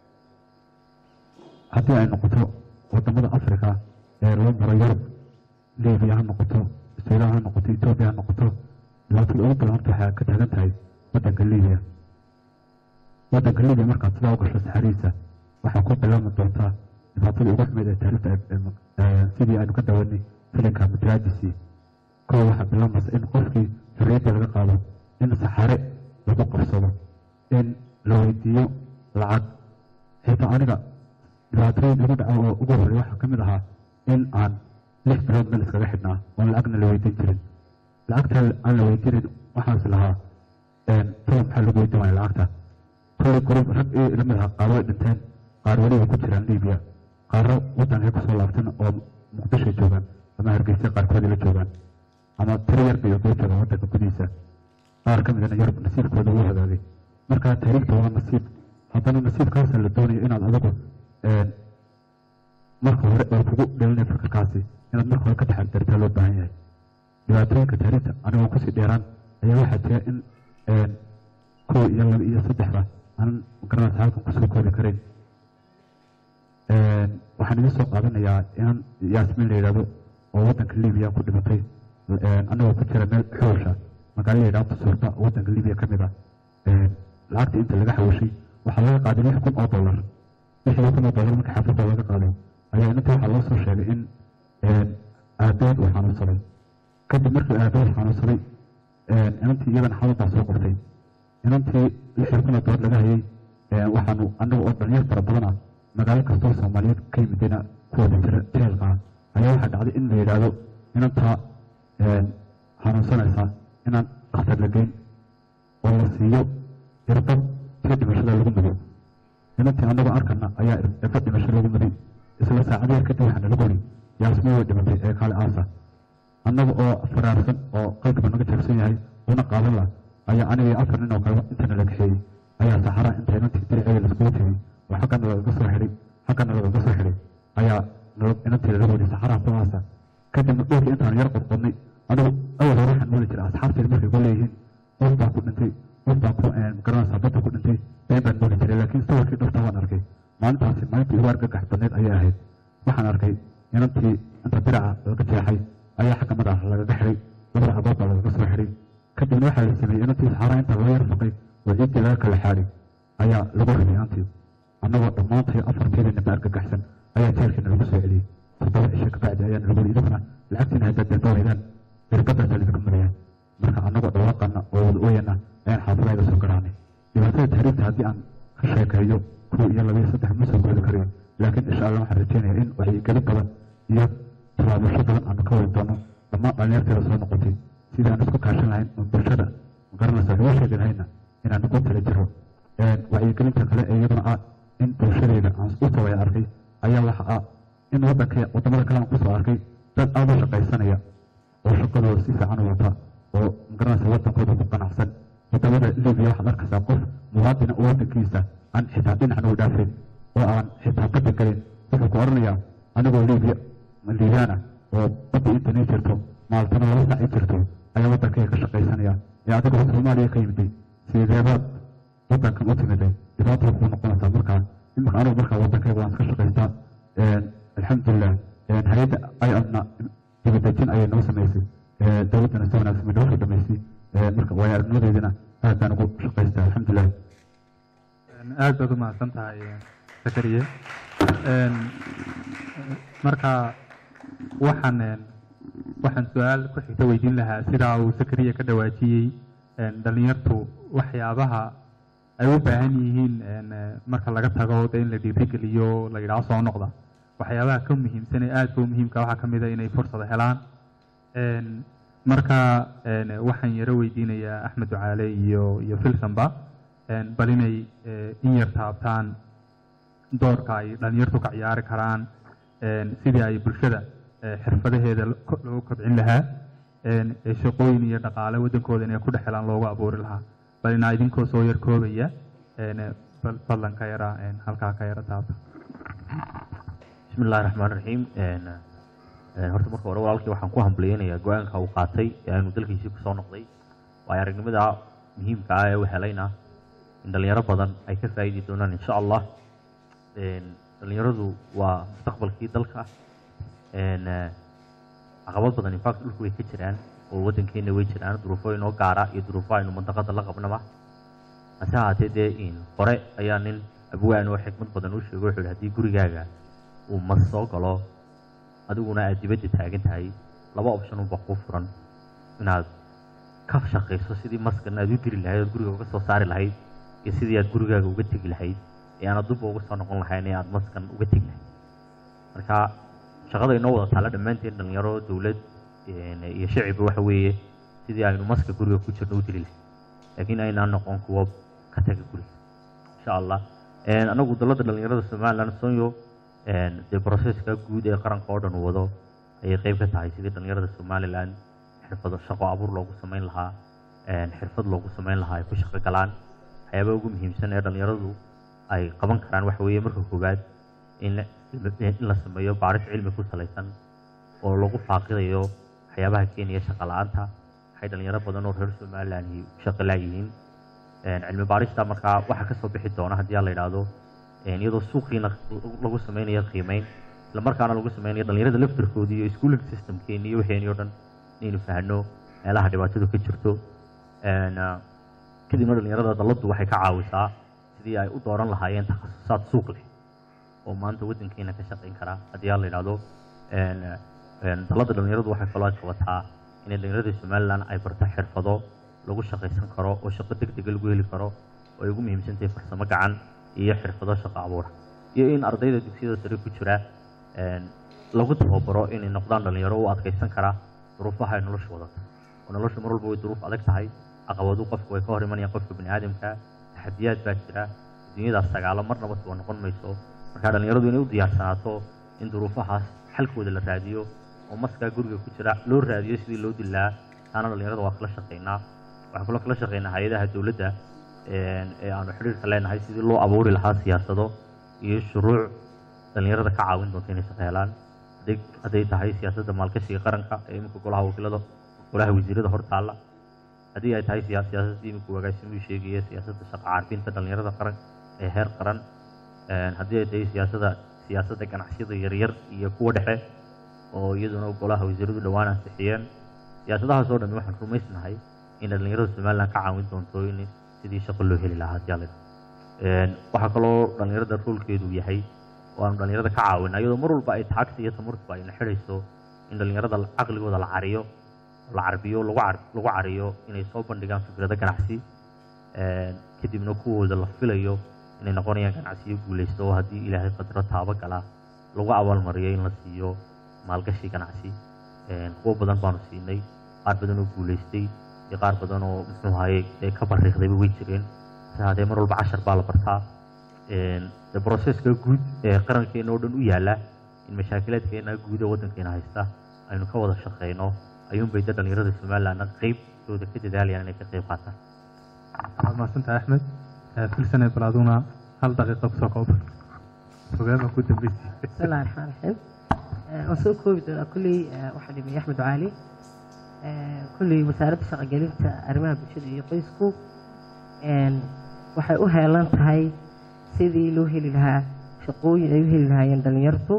haddii ay noqoto wadamada africa ee loo maro yurub libiya ha noqoto suudaan ha noqoto etoobiya ha noqoto dhibaatada ugu badan horta waxaa ka taagan tahay waddanka libiya waddanka libiya markaad sidaa u gasho saxariisa waxaa ku bilaabmi doontaa dhibaatada ugu xumeyd ee taariikhda ee- ee- ee, sidii aynu ka dawanay filinka matraadisi kow waxaa bilaabmaysa in qofkii xorriyadda laga qaado in saxare lagu qabsado in la weydiiyo lacag xitaa aniga dhibaatooyin igu dhaca oo ugu horreeya waxaa ka mid ahaa in aan lix bilood meel iskaga xidhnaa oon lacagna la weydiin jirin lacagta aan la weydiinin waxaas lahaa tala maxaa lagu weydiin waaya lacagta kolley gurub rag iyo ila mid ahaa qaar way dhinteen qaar weli way ku jiraan libiya qaarro waddanka kusoo laabtan oo muqdisho joogaan ama hargeysa qaarkood la joogaan ama tiro yar bay ugu joogaan waddanka gudihiisa qaar ka midana yurub nasiibkooda ugu hagaagay marka taariikhda waa nasiib haddana nasiibkaasa la doonayo inaad adigu een, marka hore oo kugu dhalinayo fikirkaasi inaad marka hore ka taxadartaa loo baahan yahay dhibaatooyinka taariikhda anigoo kusii dheeraan ayaa waxaa jira in een, kow iyo laba iyo saddexda aanan garanaysa halkan kusoo koobi karayn Een, waxaan idin soo qaadanayaa inaan yaasmin la yidhahdo oo waddanka libiya ku dhimatay een, anagoo ku jira meel xoosha magaalo la yidhahdo suurta waddanka libiya ka mid ah Een, lacagta inta laga xawashay waxaa laga qaaday lix kun oo dollar lixdii kun oo dollar marka xaafadda laga qaaday ayaa inantii waxaa loo soo sheegay in aabeed uu xanuunsaday kadib markii aabeed xanuunsaday inantii iyadana xanuuntaa soo qortay inantii lixdii kun oo dollar laga hayay waxaanu annaga oo dhalinyar fara badan ah magaalo kastoo soomaaliyeed ka yimidina kuwada jira jeelka ah ayaa waxaa dhacday in la yidhaahdo inantaa xanuunsanaysa inaan dhakhtar la geyn oo la siiyo irbad tii dhimashada lagu mudo inantii annagoo arkana ayaa irbad dhimasho lagu muday isla saacad yar kadib waxaana lagu uri yaasmi way dhimatay ee kaale aasa annaga oo faraarsan oo qalbiga naga jabsan yahay una qaadan lah ayaa aniga iyo afar nin oo kale intana la kaxeeyey ayaa saxaraha inta inantii diriceeda laiskugu tegey oo xaggana lagaga soo xidhay xaggana lagaga soo xidhay ayaa inantii laga wadi saxaraha ku aasa kadibna dhulka intaan yar qodqodnay anigu awal hore waxaan moodi jiray asxaabteeda markay ku leeyihiin qof baa ku dhintay qof baa ku garanaysaa dadda ku dhintay been baan moodi jiray laakiin sawirkii dhabta waan arkay maalintaasi maalintii ugu argagax badneed ayay ahayd waxaan arkay inantii inta diraca laga jeexay ayaa xagga madaxa lagaga xidhay labada cabood baa lagaga soo xidhay kadibna waxaa la sameeyey inantii saxaraha inta laga yar faqay oo ciiddii laga kala xaadhay ayaa lagu riday inantii annagoo dhammaantay afarteedina ba argagaxsan ayaa jeelkiina lagu soo celiyey toddoba cisho kabacdi ayaana lagu yidhi idaguna lacagtiina haddaad dalba weydaan irbadaasaa lidinka mudayaan marka annagoo dhawaaqana oo wada ooyana ayaan xaafadayda soo garaanay dhibaatada tahriibta haddii aan ka sheekeeyo kow iyo laba iyo saddex ma soo goodi karayo laakiin insha allah waxaan rajeynaya in wacyigelin badan iyo tallaabasho badan aanu ka wadi doono dhammaan dhalinyarteeda soo noqotay sidii aan isku kaashan lahayn oo bulshada magaranaysa lagu sheegi lahayna inaan ugu tala jiro wacyigelinta kale ee iyaduna ah in bulshadeeda aan u sawaya arkay ayaa waxa ah in wadanka wadamada kale aan kusoo arkay dad aada u shaqaysanaya oo shaqadooda si fiican u wata oo magaranaysa wadankooda ku qanacsan wadamada libiya waxaad arkaysaa qof muwaadina oo wadankiisa aan xitaa dhinacan u dhaafin oo aan xitaa badda gelin wuxuu ku oranayaa anigoo libiya liibaana oo badda intani jirto maaltana laba sac i jirto ayaa wadankayga ka shaqaysanaya ee adigoo soomaaliya ka yimiday sideebaad wadankan u timiday dhibaata kuu noqonaysaa markaa imika anigu markaa wadankayga waan iska shaqaystaa alxamdulilah hay-adda ayadna dibadejin ayay noo samaysay dowladdana si wanaagsan bay noo soo dhamaysay marka waayo aragnimadeydina aad baan ugu shaqaystaa alxamdulilah aad baad u mahadsan tahay zakariye marka waxaan waxaan su-aal ku xigta weydiin lahaa sidaa uu zakariya ka dhawaajiyey dhalinyartu waxyaabaha ay u baahan yihiin marka laga tago de in la dhiirigeliyo la yidhaho soo noqda waxyaabaha ka muhiimsan ee aadka u muhiimka waxaa ka mid a inay fursada helaan marka waxaan yaro weydiinayaa axmed ducaale iyo iyo filsonba bal inay in yar taabtaan doorka ay dhalinyartu ka ciyaari karaan sidii ay bulshada xirfadaheeda loogu kobcin lahaa shaqooyin iyo dhaqaale waddankooda inay ku dhex helaan loogu abuuri lahaa bal inaa idinkoo soo yar koobaya fadlan ka yara halkaa ka yara taabta bismi illahi raxmaan raxiim horta marka hore walaalkii waxaan ku hambaliyeynayaa go-aanka uu qaatay ee aanu dalkiisii kusoo noqday waayo aragnimada muhiimka ah ee u helayna in dhalinyaro badan ay ka faa'iidi doonaan insha allah dhalinyaradu waa mustaqbalkii dalka caqabad badan infact dhulku way ka jiraan oo waddankeena way jiraan duruufo inoo gaara iyo duruufo aynu mandaqada la qabnaba hase ahaatee dee in hore ayaa nin abwaan oo xikmad badan u sheego wuxuu haddii gurigaaga uu mas soo galo adiguna aad dibadda taagan tahay laba option unba kuu furan inaad ka shaqayso sidii maskan aad u diri lahayd ood guriga uga soo saari lahayd iyo sidii aad gurigaaga uga tegi lahayd ee aanad dubba uga soo noqon lahayn ee aad maskan uga tegi lahayd marka shaqada inoo wada taalla dhammaanteen dhalinyaro dowlad iyo shicibba waxa weeye sidii aynu maska guriga ku jirno u diri lahayd laakiin aynaan noqon kuwo ka taga guriga insha allah anagu dalladda dhalinyarada somaliland sonyo dee broseska guud ee qaranka oo dhan wado ayay qeyb ka tahay sidii dhalinyarada somaliland xirfado shaqo abuur loogu samayn lahaa xirfad loogu samayn lahaa ay ku shaqo galaan waxyaabaha ugu muhiimsan ee dhalinyaradu ay qaban karaan waxa weeye marka koowaad in in la sameeyo baaris cilmi ku salaysan oo lagu faaqidayo waxyaabaha keenaya shaqa la-aanta waxay dhalinyaro badan oo reer somaliland shaqo laayihiin cilmi baarista markaa waxaa kasoo bixi doona haddii la yidhaahdo iyadoo suuqiina lagu sameynayo qiimeyn isla markaana lagu sameynayo dhalinyarada laftarkoodii iyo schooling systemkeeni iyo waxeeni o dhan inaynu fahno meelaha dhibaatadu ka jirto kadibna dhalinyarada dalladdu waxay ka caawisaa sidii ay u dooran lahaayeen takhasusaad suuq leh oo maanta waddankeena ka shaqayn karaa haddii aan la yidhahdo een, een, dalada dhalinyaradu waxay kaloo ay qabataa inay dhalinyarada somaliland ay barto xirfado lagu shaqaysan karo oo shaqo degdega lagu heli karo oo ay ugu muhiimsan tahay farsamo gacan iyo xirfado shaqo abuura iyo in ardayda dugsiyada sare ku jira een, lagu tababaro inay noqdaan dhalinyaro u adkaysan kara duruufaha ay nolosha wadato oo nolosha mar walba way duruuf adag tahay caqabadu qofku way ka hor imanayaan qofka bini aadamka taxadiyaad baa jira dunyadaas sagaalo marnaba suba noqon mayso marka dhalinyaradu inay u diyaarsanaato in duruufahaas xalkooda la raadiyo oo maskaa guriga ku jira loo raadiyo sidii loo dilaa taana dhalinyarada waa kala shaqaynaa waxaan kaloo kala shaqaynaa hay-adaha dowladda een, ee aanu xidhiirka leenahay sidii loo abuuri lahaa siyaasado iyo shuruuc dhalinyarada ka caawin doonta inay shaqo helaan hadday hadday tahay siyaasadda maalgashiga qaranka ee iminka golaha wakiilada golaha wasiirada hortaalla haddii ay tahay siyaa- siyaasadda iminka wagaasimuhu sheegaya siyaasadda shaqo carbinta dhalinyarada qaran ee heer qaran een, haddii ay tahay siyaasadda siyaasadda ganacsiyada yaryar iyo kuwa dhexe oo iyaduna golaha wasiiradu dhowaan ansixiyeen siyaasadahaas oo dhammi waxaan rumaysnahay in dhalinyarada somaliland ka caawin doonto in sidii shaqo loo heli lahaa haddii alla yidhahdo. waxaa kaloo dhalinyarada roolkeedu yahay oo aanu dhalinyarada ka caawina iyadoo mar walba ay taagta iyo tamartuba ayna xidhayso in dhalinyarada caqligooda la cariyo la carbiyo lagu car lagu cariyo inay soo bandhigaan fikrado ganacsi een, kadibna kuwooda la filayo inay noqonayaan ganacsiyo guulaysto oo haddii ilaahay qadro taabo gala lagu abaalmariyo in la siiyo maalgashi ganacsi een, kuwo badan baanu siinay qaar badan oo guulaystay iyo qaar badan oo muxuu ahaye ee ka bariiqdayba way jireen hase haddee mar walba cashar baa la bartaa een, dee broseska guud ee qarankeena oo dhan u yaala in mashaakilaadkeena guud ee waddankeena haysta aynu ka wada shaqeyno ayuunbay dee dhalinyarada somalilandna qeybtooda ka dadaalayaan inay ka qeyb qaataan waad mahadsantahay axmed Eh, filsane bal aduna hal daqiiqa kusoo koob fogaama ku dambeysay بسم الله الرحمن الرحيم waan soo koobi doonaa kulley waxaa dhimay axmed caali kulley wasaaradda shaqogelinta arrimaha bulshada iyo qoysku een, waxay u heelan tahay sidii loo heli lahaa shaqooyin ay u heli lahaayeen dhalinyartu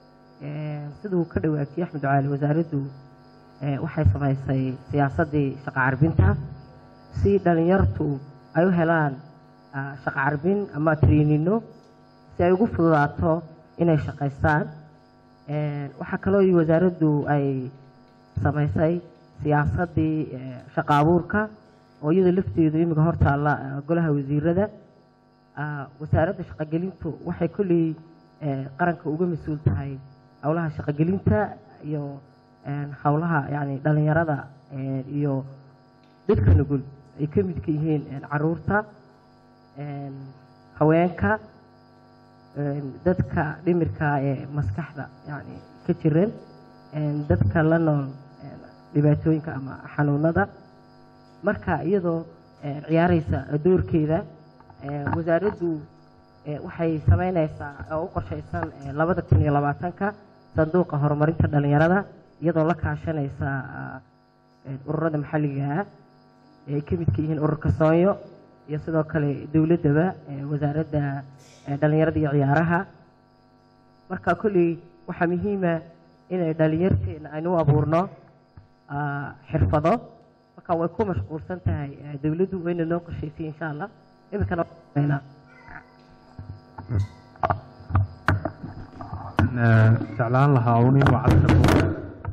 Een, siduu ka dhawaajiyey axmed caali wasaaraddu ee, waxay samaysay siyaasaddii shaqo carbinta si dhalinyartu ay u helaan ah, shaqo carbin ama traininno si ay ugu fududaato inay shaqaystaan Een, waxaa kaloo iyo wasaaraddu ay samaysay siyaasaddii eh, shaqo abuurka oo iyada lafteedu imika hortaalla eh, golaha wasiirada Ah, wasaaradda shaqogelintu waxay kolley eh, qaranka uga mas-uul tahay howlaha shaqogelinta iyo een, howlaha yani dhalinyarada een, iyo dadka nugul ay ka midka yihiin een, caruurta een, haweenka een, dadka dhimirka ee maskaxda yani ka jiran een, dadka la nool een, dhibaatooyinka ama xanuunada marka iyadoo een, ciyaareysa doorkeeda een, wasaaraddu ee, waxay sameyneysaa oo u qorsheysan ee, labada kun iyo labaatanka sanduuqa horumarinta dhalinyarada iyadoo la kaashaneysa ah, een, ururada maxalliga ah ee ay ka midka yihiin ururka soonyo iyo sidoo kale dowladdaba ee, wasaaradda ee, dhalinyarada iyo ciyaaraha marka kolley waxaa muhiima inay dhalinyarteena aynu u abuurno ah, xirfado marka way ku mashquulsan tahay eh, dowladdu wayna noo qorsheysay insha allah iminkana waa Eh, jeclaan lahaa un inuu cabdishakuur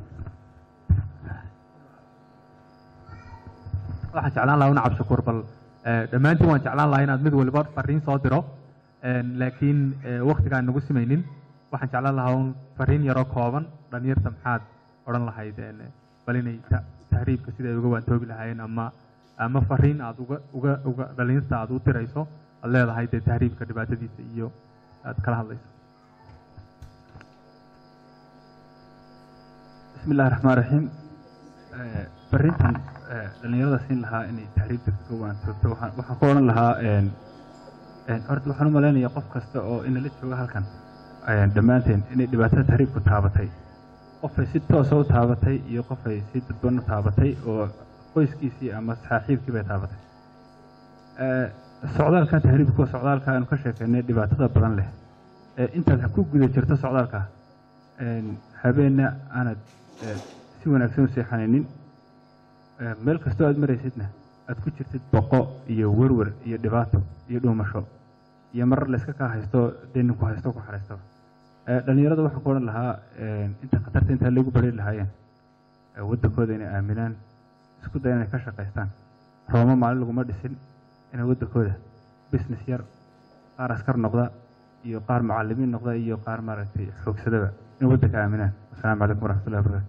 waxaan jeclaan lahaa un cabdishakuur bal eh, dhammaantiin waan jeclaan lahaa inaad mid waliba fariin soo diro En, laakiin eh, waqtigaan nagu simaynin waxaan jeclaan lahaa un fariin yaroo kooban dhalinyarta maxaad odhan lahayd en, bal inay ta- tahriibka sida ay uga waantoobi lahaayeen ama ama fariin aad uga uga uga dhalinyarta aad u tirayso aad leedahay dee tahriibka dhibaatadiisa iyo aad kala hadlayso بسم الله الرحمن الرحيم برينتان dhalinyarada siin lahaa inay tahriibta kaga waantoogto waxaan waxaan ku odhan lahaa een een horta waxaan u malaynayaa qof kasta oo inala jooga halkan een dhammaanteen inay dhibaatada tahriibku taabatay qofay si toosa u taabatay iyo qofay si dadban u taabatay oo qoyskiisii ama saaxiibkii bay taabatay Ee, socdaalkan tahriibka waa socdaalka aanu ka sheekeynay dhibaatada badan leh ee intaad ku guda jirto socdaalka een habeenna aanad ee, si wanaagsan u seexanaynin ee, meel kastoo aad maraysidna aad ku jirtid boqo iyo werwer iyo dhibaato iyo dhuumasho iyo marar la iska kaa haysto deni ku haysto ku xaraysto Eh, dhalinyarada waxaan ku odhan lahaa eh, inta khatarta intaa lagu bari lahaayeen eh, waddankooda inay aaminaan isku daya inay ka shaqaystaan roomo maalin laguma dhisin inay waddankooda business yar qaar askar noqda iyo qaar macallimiin noqda iyo qaar maaragtay xoogsadaba inay waddanka aaminaan asalaamu calaykum waraxmatullahi wabarakatu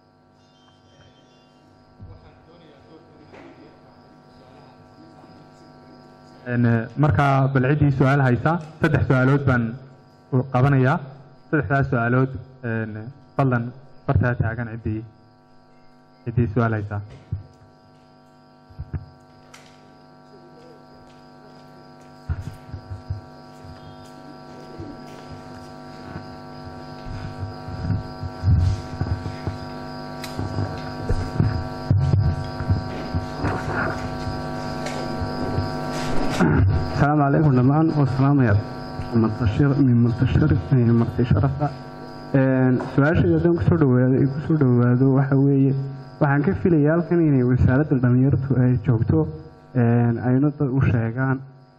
Een, eh, markaa bal ciddii su-aal haysa saddex su-aalood baan u qabanayaa saddexdaas su-aalood een, fadlan bartaa taagan ciddii ciddii su-aal haysa السلام عليكم دمان والسلام يا منتشر من منتشر مرتي شرفة su-aashayda haddaan kusoo dhawaado ay kusoo dhawaado waxa weeye waxaan ka filayaa halkan inay wasaaradda dhalinyartu ay joogto ayna dad u sheegaan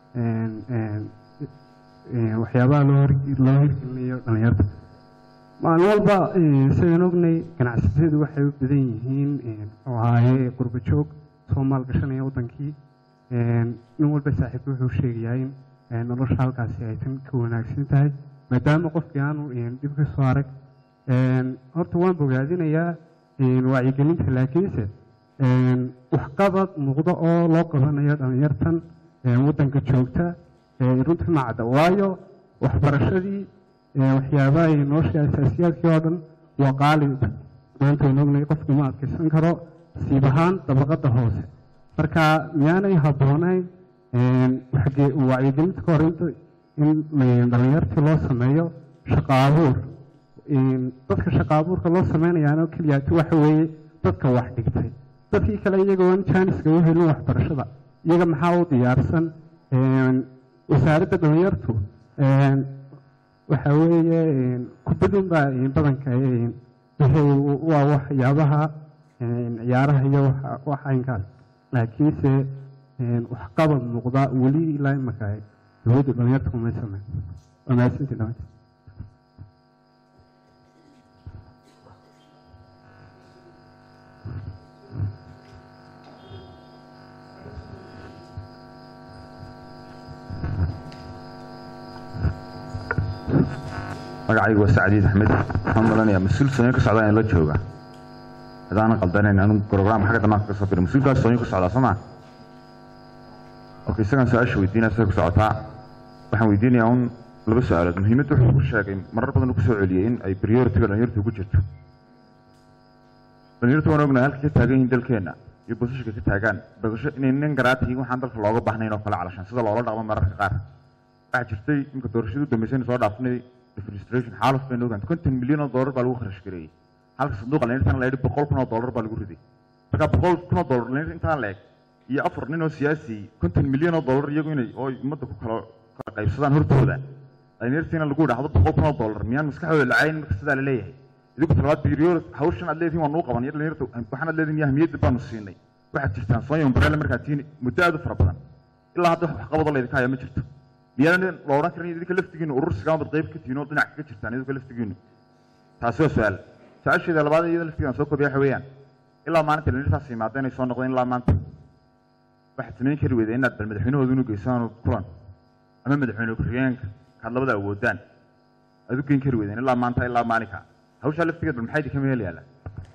waxyaabaha loo hor- loo hirgelinayo dhalinyarta maalin walba sidaan ognay ganacsatadu waxay u badan yihiin oo ahaaye qurbo joog soo maalgashanaya wadankii nin walba saaxiibka wuxuu sheegayaa in nolosha halkaasi ay tan ka wanaagsan tahay maadaama qofkii aanu dhib ka soo arag horta waan bogaadinayaa wacyigelinta laakiinse waxqabad muuqdo oo loo qabanayo dhalinyartan wadanka joogta runtii ma cadda waayo waxbarashadii waxyaabaha iyo nolosha asaasiyaadkii oo dhan waa qaali maanta waan ognay qofku ma adkaysan karo siib ahaan dabaqada hoose marka miyaanay habboonayn xagee wacyigelinta ka hor inta in dhalinyartii loo sameeyo shaqo abuur dadka shaqo abuurka loo sameynayaano keliyaati waxa weeye dadka wax dhigtay dadkii kale iyagoon jaaniska u helin waxbarashada iyaga maxaa u diyaarsan wasaaradda dhalinyartu waxa weeye kubadun baa badanka wixii waa waxyaabaha ciyaaraha iyo wax aynkaas laakiinse waxqabad muuqda weli ilaa imaka dowladdu dhalinyarta kumay sameyn waa mahadsantii dhamaantii magacaygu waa sacdiid axmed waxaan malanayaa mas-uul sooyin ka socda in la jooga hadaanan qaldanayn anigu program xagga damaanka ka soo biray mas-uulkaas sooyin ka socdaa soo maa okay isagaan su-aasha weydiinaya siday ku socotaa waxaan weydiinayaa un laba su-aalood muhiimadda wuxuu ku sheegay marar badan uu ku soo celiyey in ay prioritiga dhalinyartu ku jirto dhalinyartu waan ognahay halka ka taagan yihiin dalkeenna iyo boosashka ka taagaan bogasho inay nin garaatihiin waxaan dalka looga baahnayn oo kale calashan sida loola dhaqmo mararka qaar waxaa jirtay imka doorashadu dambeysayna soo dhaafnay administration xaaluf baynu ogaan konton milyan oo dollar baa lagu kharash gareeyey halka sanduuqa dhalinyartana la yidhi boqol kun oo dollar baa lagu riday marka boqol kun oo dollar dhalinyarta intaan la eg iyo afar nin oo siyaasi konton milyan oo dollar iyagu inay oo ummadda ku kala kala qaybsadaan hortooda dhalinyartiina lagu idhaahdo boqol kun oo dollar miyaan maskaxdooda lacayn marka sidaa la leeyahay idinku talabaad biriyoor hawshan aad leedihin waa nuu qaban iyo dhalinyarta waxaan aad leedihin ahmiyadda baanu siinay waxaad jirtaan soonya umbrella markaad tiini muddo aad u fara badan ilaa hadda wax waxqabadoo laydinka haya ma jirto miyaanan la odhan karin idinka laftigiinu urursiga amad qayb ka tihiin oo dhinac kaga jirtaan idinka laftigiinu taasi waa su-aal su-aasheeda labaad iyada laftigaan soo koobiya waxa weeyaan ilaa maalinta dhalinyartaas yimaada inay soo noqdeen ilaa maanta waxaad samayn kari weyda inaad bal madaxweynahooda inu geysaan kulan ama madaxweyne ku-xigeenka kaad labada awoodaan aad u geyn kari weydeen ilaa maanta ilaa maalinka hawshaa laftigeed bal maxaa idinka meel yaala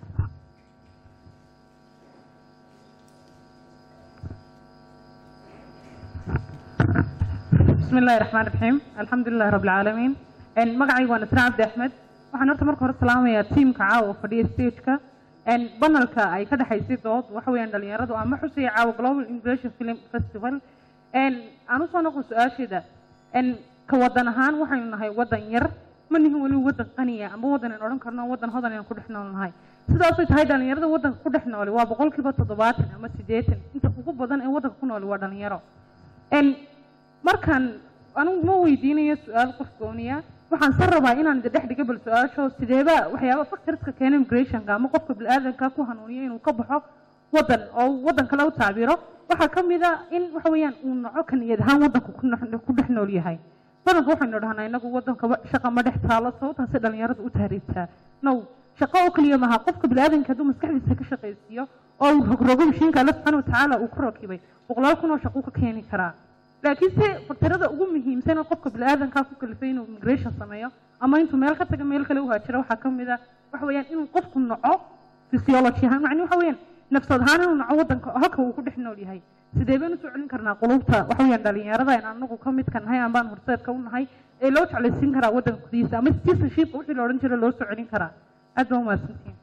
بسم الله الرحمن الرحيم الحمد لله رب العالمين ان magacaygu waa nasra cabdi axmed waxaan horta marka hore salaamayaa tiimka caawa fadhiya stageka n banalka ay ka dhexaysay dood waxa weeyaan dhalinyaradu ama xusaya caawa global immigration film festival n aan usoo noqon su-aasheeda n ka wadan ahaan waxaynu nahay wadan yar ma nihin weli wadan qaniya ama wadan aan odhan karno wadan hodan aan ku dhex nool nahay sidaasay tahay dhalinyarada wadanka ku dhex nooli waa boqolkiiba toddobaatan ama siddeetan inta ugu badan ee wadanka ku nooli waa dhalinyaro n markaan anigu ma weydiinayo su-aal qof gooniya waxaan san rabaa inaan dhex dhiga bal su-aasho sideeba waxyaaba factorska keena immigrationka ama qofka bini-aadanka ku hanuuniya inuu ka baxo waddan oo uu waddan kale u tacbiro waxaa ka mid a in waxa weeyaan uu noco ka niyad ahaan waddanku ku nox- ku dhex nool yahay badanka waxaynu dhahnaa inagu waddanka wa- shaqa ma dhex taalo sababtaasi dhalinyaradu u tahriibtaa now shaqo oo keliya maaha qofka biniaadanka hadduu maskaxdiisa ka shaqaysiiyo oo uu rogrogo mashiinka alla subxaana watacaala uu ku rakibay boqolaal kun oo shaqo ka keeni karaa laakiin se faktarada ugu muhiimsan oo qofka biniaadankaa ku kalifay inuu immigration sameeyo ama intuu meel ka taga meel kale u haajiro waxaa ka mid a waxa weeyaan inuu qofku noco physiology ahaan macni waxa weeyaan nafsad ahaan inuu noco waddanka halka uu ku dhex nool yahay sidee baynu soo celin karnaa qulubta waxa weeyaan dhalinyarada in anagu ka midka nahay ambaan horseedka u nahay ee loo jeclaysiin karaa waddanka gudihiisa ama citizenship wixii la odhan jira loo soo celin karaa aad baa umahadsantihin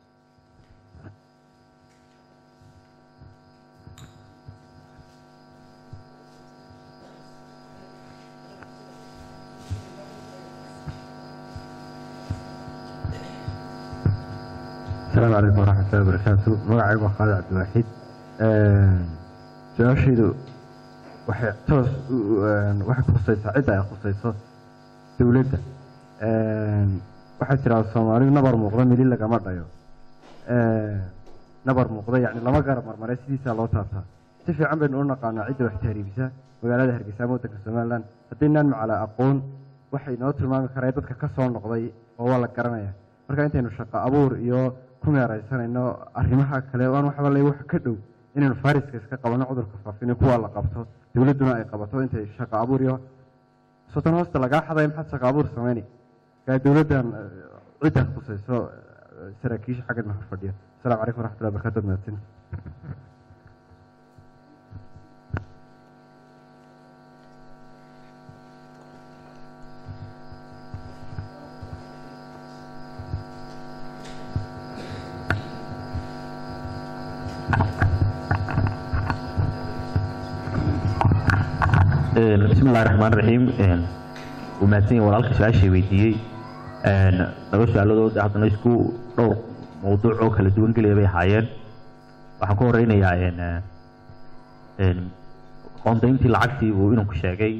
السلام عليكم ورحمة الله وبركاته magacaygu waa khaalid cabdiwaaxid su-aashaydu waxay toos u- u- waxay khusaysaa cidda ay khusayso dowladda waxaa jiraa soomaalidu nabar muuqda mili lagama dhayo nabar muuqda yani lama garab marmaray sidiisaa loo taabtaa si fiican baynu u naqaanaa cidda wax tahriibisa magaalada hargeysa ama waddanka somaliland haddaynaan macala aqoon waxay noo tilmaami karaa dadka ka soo noqday oo waa la garanaya marka intaynu shaqo abuur iyo ku meeraysanayno arrimaha kale oo aan waxba le wax ka dhow inaynu fariska iska qabano cudurka faafino kuwa la qabto dowladduna ay qabato intay shaqo abuur iyo soton hoosta lagaa xaday maxaad shaqo abuur sameynay kaa dowladdan eh, cidda khusayso eh, saraakiisha xaggan ma fadhiyo asalaamu calaykum waraxmatullahi wabarakatu waad mahadsantihin bismi illahi raxmaan raxiim wuu mahadsan yahay walaalka su-aashay weydiiyey laba su-aaladood haddana isku dhowr mawduuc oo kala duwan gelaya bay ahaayeen waxaan ku horeynayaa qoondayntii lacagtii buu inanku sheegay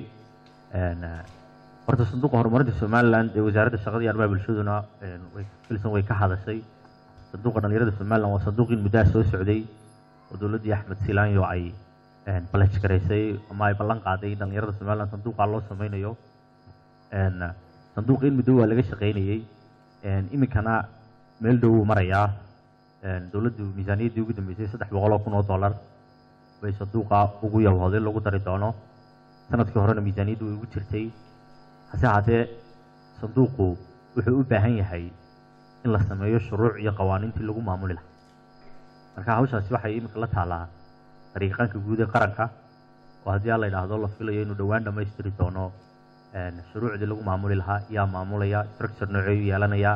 horta sanduuqa horumarinta somaliland ee wasaaradda shaqada iyo arrimaha bulshaduna way filsan way ka hadashay sanduuqa dhalinyarada somaliland waa sanduuq in muddaha soo socday oo dowladdii axmed silaanyo ay balaj garaysay ama ay ballan qaaday in dhalinyarada somaliland sanduuqa loo sameynayo sanduuqa in muddo waa laga shaqaynayey iminkana meel dhow wuu marayaa dowladdu miisaaniyaddii ugu dambeysay saddex boqol oo kun oo dollar bay sanduuqa ugu yabooday lagu dari doono sanadkii horena miisaaniyaddu way ugu jirtay hase haatee sanduuqu wuxuu u baahan yahay in la sameeyo shuruuc iyo qawaaniintii lagu maamuli lahaa marka hawshaasi waxay iminka la taalaa dariiqaanka guud ee qaranka oo haddii aan la idhaahdo la filayo inuu dhowaan dhammaystiri doono shuruucdii lagu maamuli lahaa yaa maamulaya structure nooceeyu yeelanaya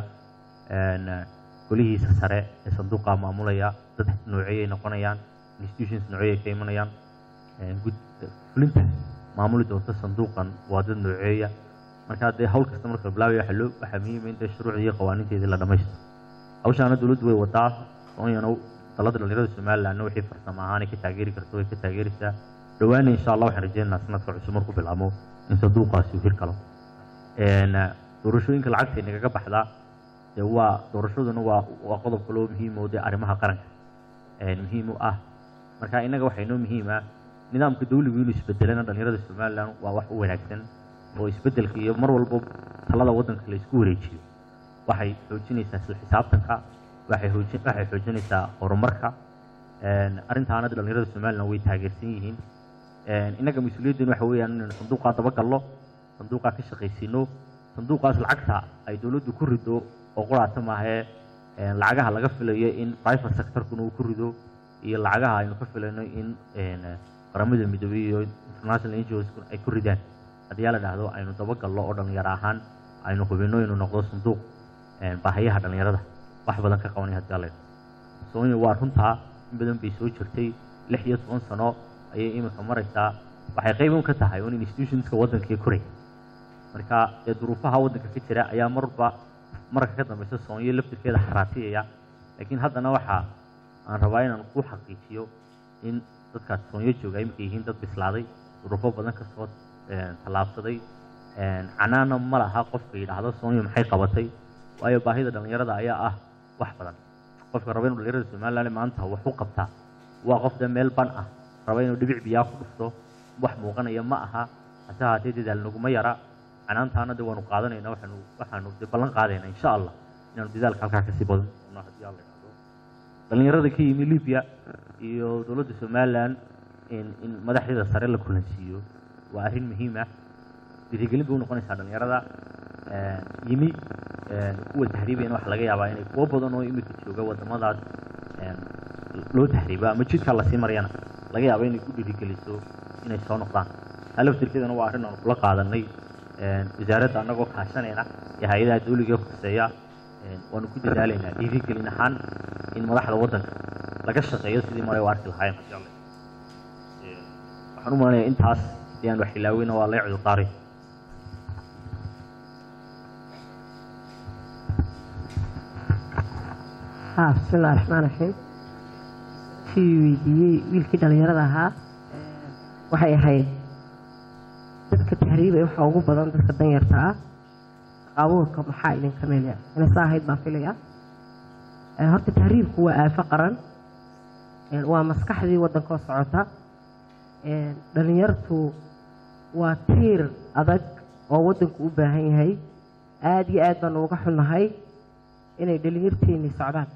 golihiisa sare ee sanduuqa maamulaya dad nooceeyay noqonayaan institutions nooceeyay ka imanayaan gud fulinta maamuli doonta sanduuqan waa dad nooceeya marka dee hawl kasta marka la bilaabaya waxaa loo waxaa muhiima in dee shuruucdii iyo qawaaniinteedii la dhammaystiro hawshaana dowladdu way wadaa soonyana dalada dhalinyarada somalilandna wixii farsamo ahaan ay ka taageeri karto way ka taageeraysaa dhowaana insha allah waxaan rajeynaynaa sanadka cusub markuu bilaabo in sanduuqaasi uu hirgalo doorashooyinka lacagta nagaga baxda dee waa doorashaduna waa waa qodob kaloo muhiim oo dee arrimaha qaranka muhiim u ah marka innaga waxaa inoo muhiim ah nidaamka dawligu inuu isbedelana dhalinyarada somaliland waa wax u wanaagsan oo isbedelka iyo mar walba talada waddanka la isku wareejiyo waxay xoojinaysaa isla xisaabtanka waxay xoojin waxay xoojinaysaa horumarka arrintaana dhalinyarada somaliland way taageersan yihiin innaga mas-uuliyaddeenu waxa weeyaan inaynu sanduuqaa dabagalno sanduuqaa ka shaqaysiino sanduuqaas lacagta ay dowladdu ku rido oo quraata maahee lacagaha laga filayo in private sectorkuna uu ku rido iyo lacagaha aynu ka filayno in qaramada midoobey iyo international ngos ay ku ridaan haddii yaa la dhahdo aynu dabagalno oo dhalinyaro ahaan aynu hubino inuu noqdo sanduuq baahayaha dhalinyarada wax badan ka qabanaya haddii alla soomaaliya waa runtaa in badan bay soo jirtay lix iyo toban sano ayay iminka maraysaa waxay qayb un ka tahay un institutionska waddanka koray marka dee duruufaha waddanka ka jira ayaa marba marka ka dambeysa soomaaliya laftirkeeda xaraatiyaya laakiin haddana waxa aan rabaa inaan ku xaqiijiyo in dadkaas soomaaliya jooga iminka yihiin dad bislaaday duruufo badan kasoo tallaabsaday canaana ma laha qofka yidhaahdo soomaaliya maxay qabatay waayo baahida dhalinyarada ayaa ah wax badan qofka raba inuu dhalinyarada somaliland maanta wax u qabtaa waa qof dee meel ban ah raba inuu dhibic biyaa ku dhufto wax muuqanaya ma aha hase haatee dadaal naguma yara canaantaana de waanu qaadanayna waxaanu waxaanu de ballan qaadaynaa insha allah inaanu dadaalka halkaa kasii badan doono haddii alla yidhaahdo dhallinyarada ka yimi libya iyo dowladda somaliland in in madaxdeeda sare la kulansiiyo waa arrin muhiim ah dhiirigelin bay u noqonaysaa dhallinyarada yimi kuwa tahriibayana waxa laga yaabaa inay kuwo badan oo imika jooga wadamadaas loo tahriiba ama jidkaa lasii marayana laga yaaba inay ku dhiirigeliso inay soo noqdaan taa laftirkeedana waa arrin aanu kula qaadanay wasaaradda annagoo kaashanayna iyo hay-adaha dawliga ee khuseeya waanu ku dadaalaynaa dhiirigelin ahaan in madaxda waddanka laga shaqeeyo sidii maray u arki lahaayeen insha allah waxaan u malanayaa intaas hadii aan wax ilaaweyna waa lay cudurdaaray ها بسم الله الرحمن الرحيم kii weydiiyey wiilkii dhallinyarada ahaa waxay ahayd dadka tahriibay waxaa ugu badan dadka danyarta ah abuurka maxaa idinka meelya inay saa ahayd baan filaya horta tahriibku waa aafo qaran waa maskaxdii waddankoo socota dhallinyartu waa tiir adag oo waddanku u baahan yahay aada iyo aad baanu uga xunnahay inay dhalinyarteennii socdaan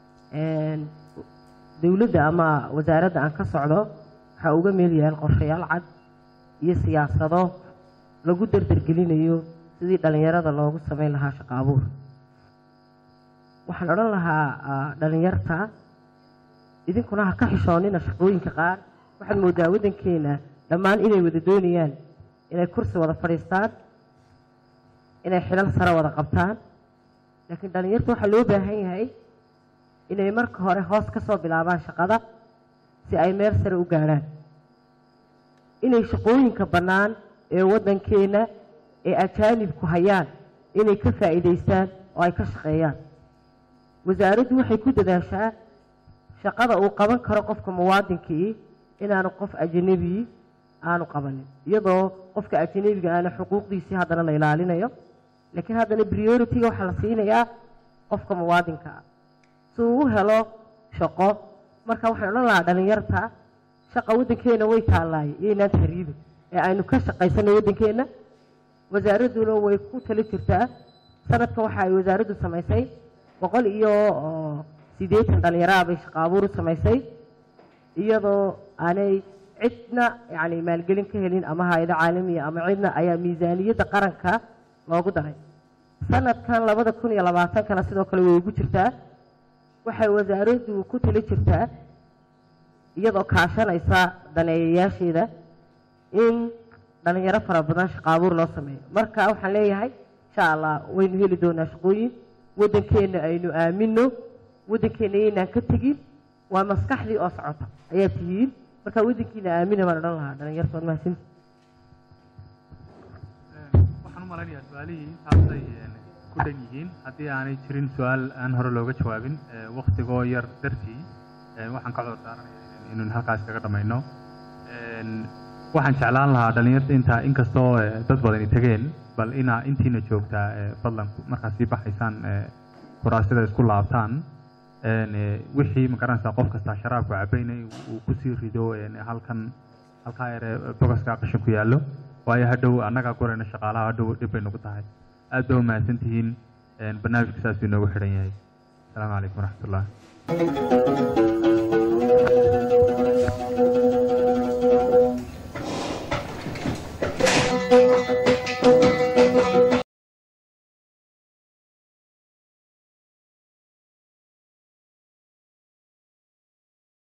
dowladda ama wasaaradda aan ka socdo waxaa uga meel yaal qorshayaal cad iyo siyaasado lagu dardargelinayo sidii dhallinyarada loogu samayn lahaa shaqo abuur waxaan odhan lahaa dhallinyarta idinkuna ha ka xishoonina shaqooyinka qaar waxaad moodaa waddankeena dhammaan inay wada doonayaan inay kursi wada fadhiistaan inay xilal sare wada qabtaan laakiin dhallinyarta waxaa loo baahan yahay inay marka hore hoos ka soo bilaabaan shaqada si ay meel sare u gaadhaan inay shaqooyinka bannaan ee waddankeenna ee ajaanibku hayaan inay ka faa'iidaystaan oo ay ka shaqeeyaan wasaaraddu waxay ku dadaashaa shaqada uu qaban karo qofka muwaadinkii inaanu qof ajanabii aanu qabanin iyadoo qofka ajanabiga aana xuquuqdiisii haddana la ilaalinayo laakiin haddana priority-ga waxaa la siinayaa qofka muwaadinka ah si uu u helo shaqo marka waxaan odhan lahaa dhallinyarta shaqa waddankeena way taallaaye iyoynaan tahriibin ee aynu ka shaqaysano waddankeenna wasaaradduna way ku tali jirtaa sanadkan waxa ay wasaaraddu samaysay boqol iyo siddeetan dhallinyaraha bay shaqo abuur u samaysay iyadoo aanay cidna yacni maalgelin ka helin ama hay-ado caalamiya ama cidna ayaa miisaaniyadda qaranka loogu daray sanadkan labada kun iyo labaatankana sidoo kale way ugu jirtaa waxay wasaaraddu ku tali jirtaa iyadoo kaashanaysa daneeyayaasheeda in dhalinyaro fara badan shaqo abuur loo sameeyo marka waxaan leeyahay insha allah waynu heli doonaa shaqooyin waddankeenna aynu aamino waddankeenna yaynaan ka tegin waa maskaxdii oo socota ayaa tihiin marka waddankiina aamina baan odhan lahaa dhalinyarta waad mahadsanti waxaan u malaynayaa su-aalihii intaasay ku dhan yihiin haddii aanay jirin su-aal aan hore looga jawaabin waktigoo yar dartii waxaan ka cudur daaranaya inaynu halkaas kaga dhammayno waxaan jeclaan lahaa dhalinyarta intaa inkastoo dad badani tegeen bal inaa intiina joogtaa fadlan markaad sii baxaysaan kuraasida isku laabtaan wixii magaranaysaa qof kastaa sharaabku cabaynay uu kusii rido halkan halkaa yare bogaska qashin ku yaallo waayo hadhow annagaa gurayna shaqaalaha hadhow dhib bay nagu tahay aad baa umahadsan tihiin barnaamijka saasuu inoogu xidhan yahay asalaamu calaykum waraxmatullah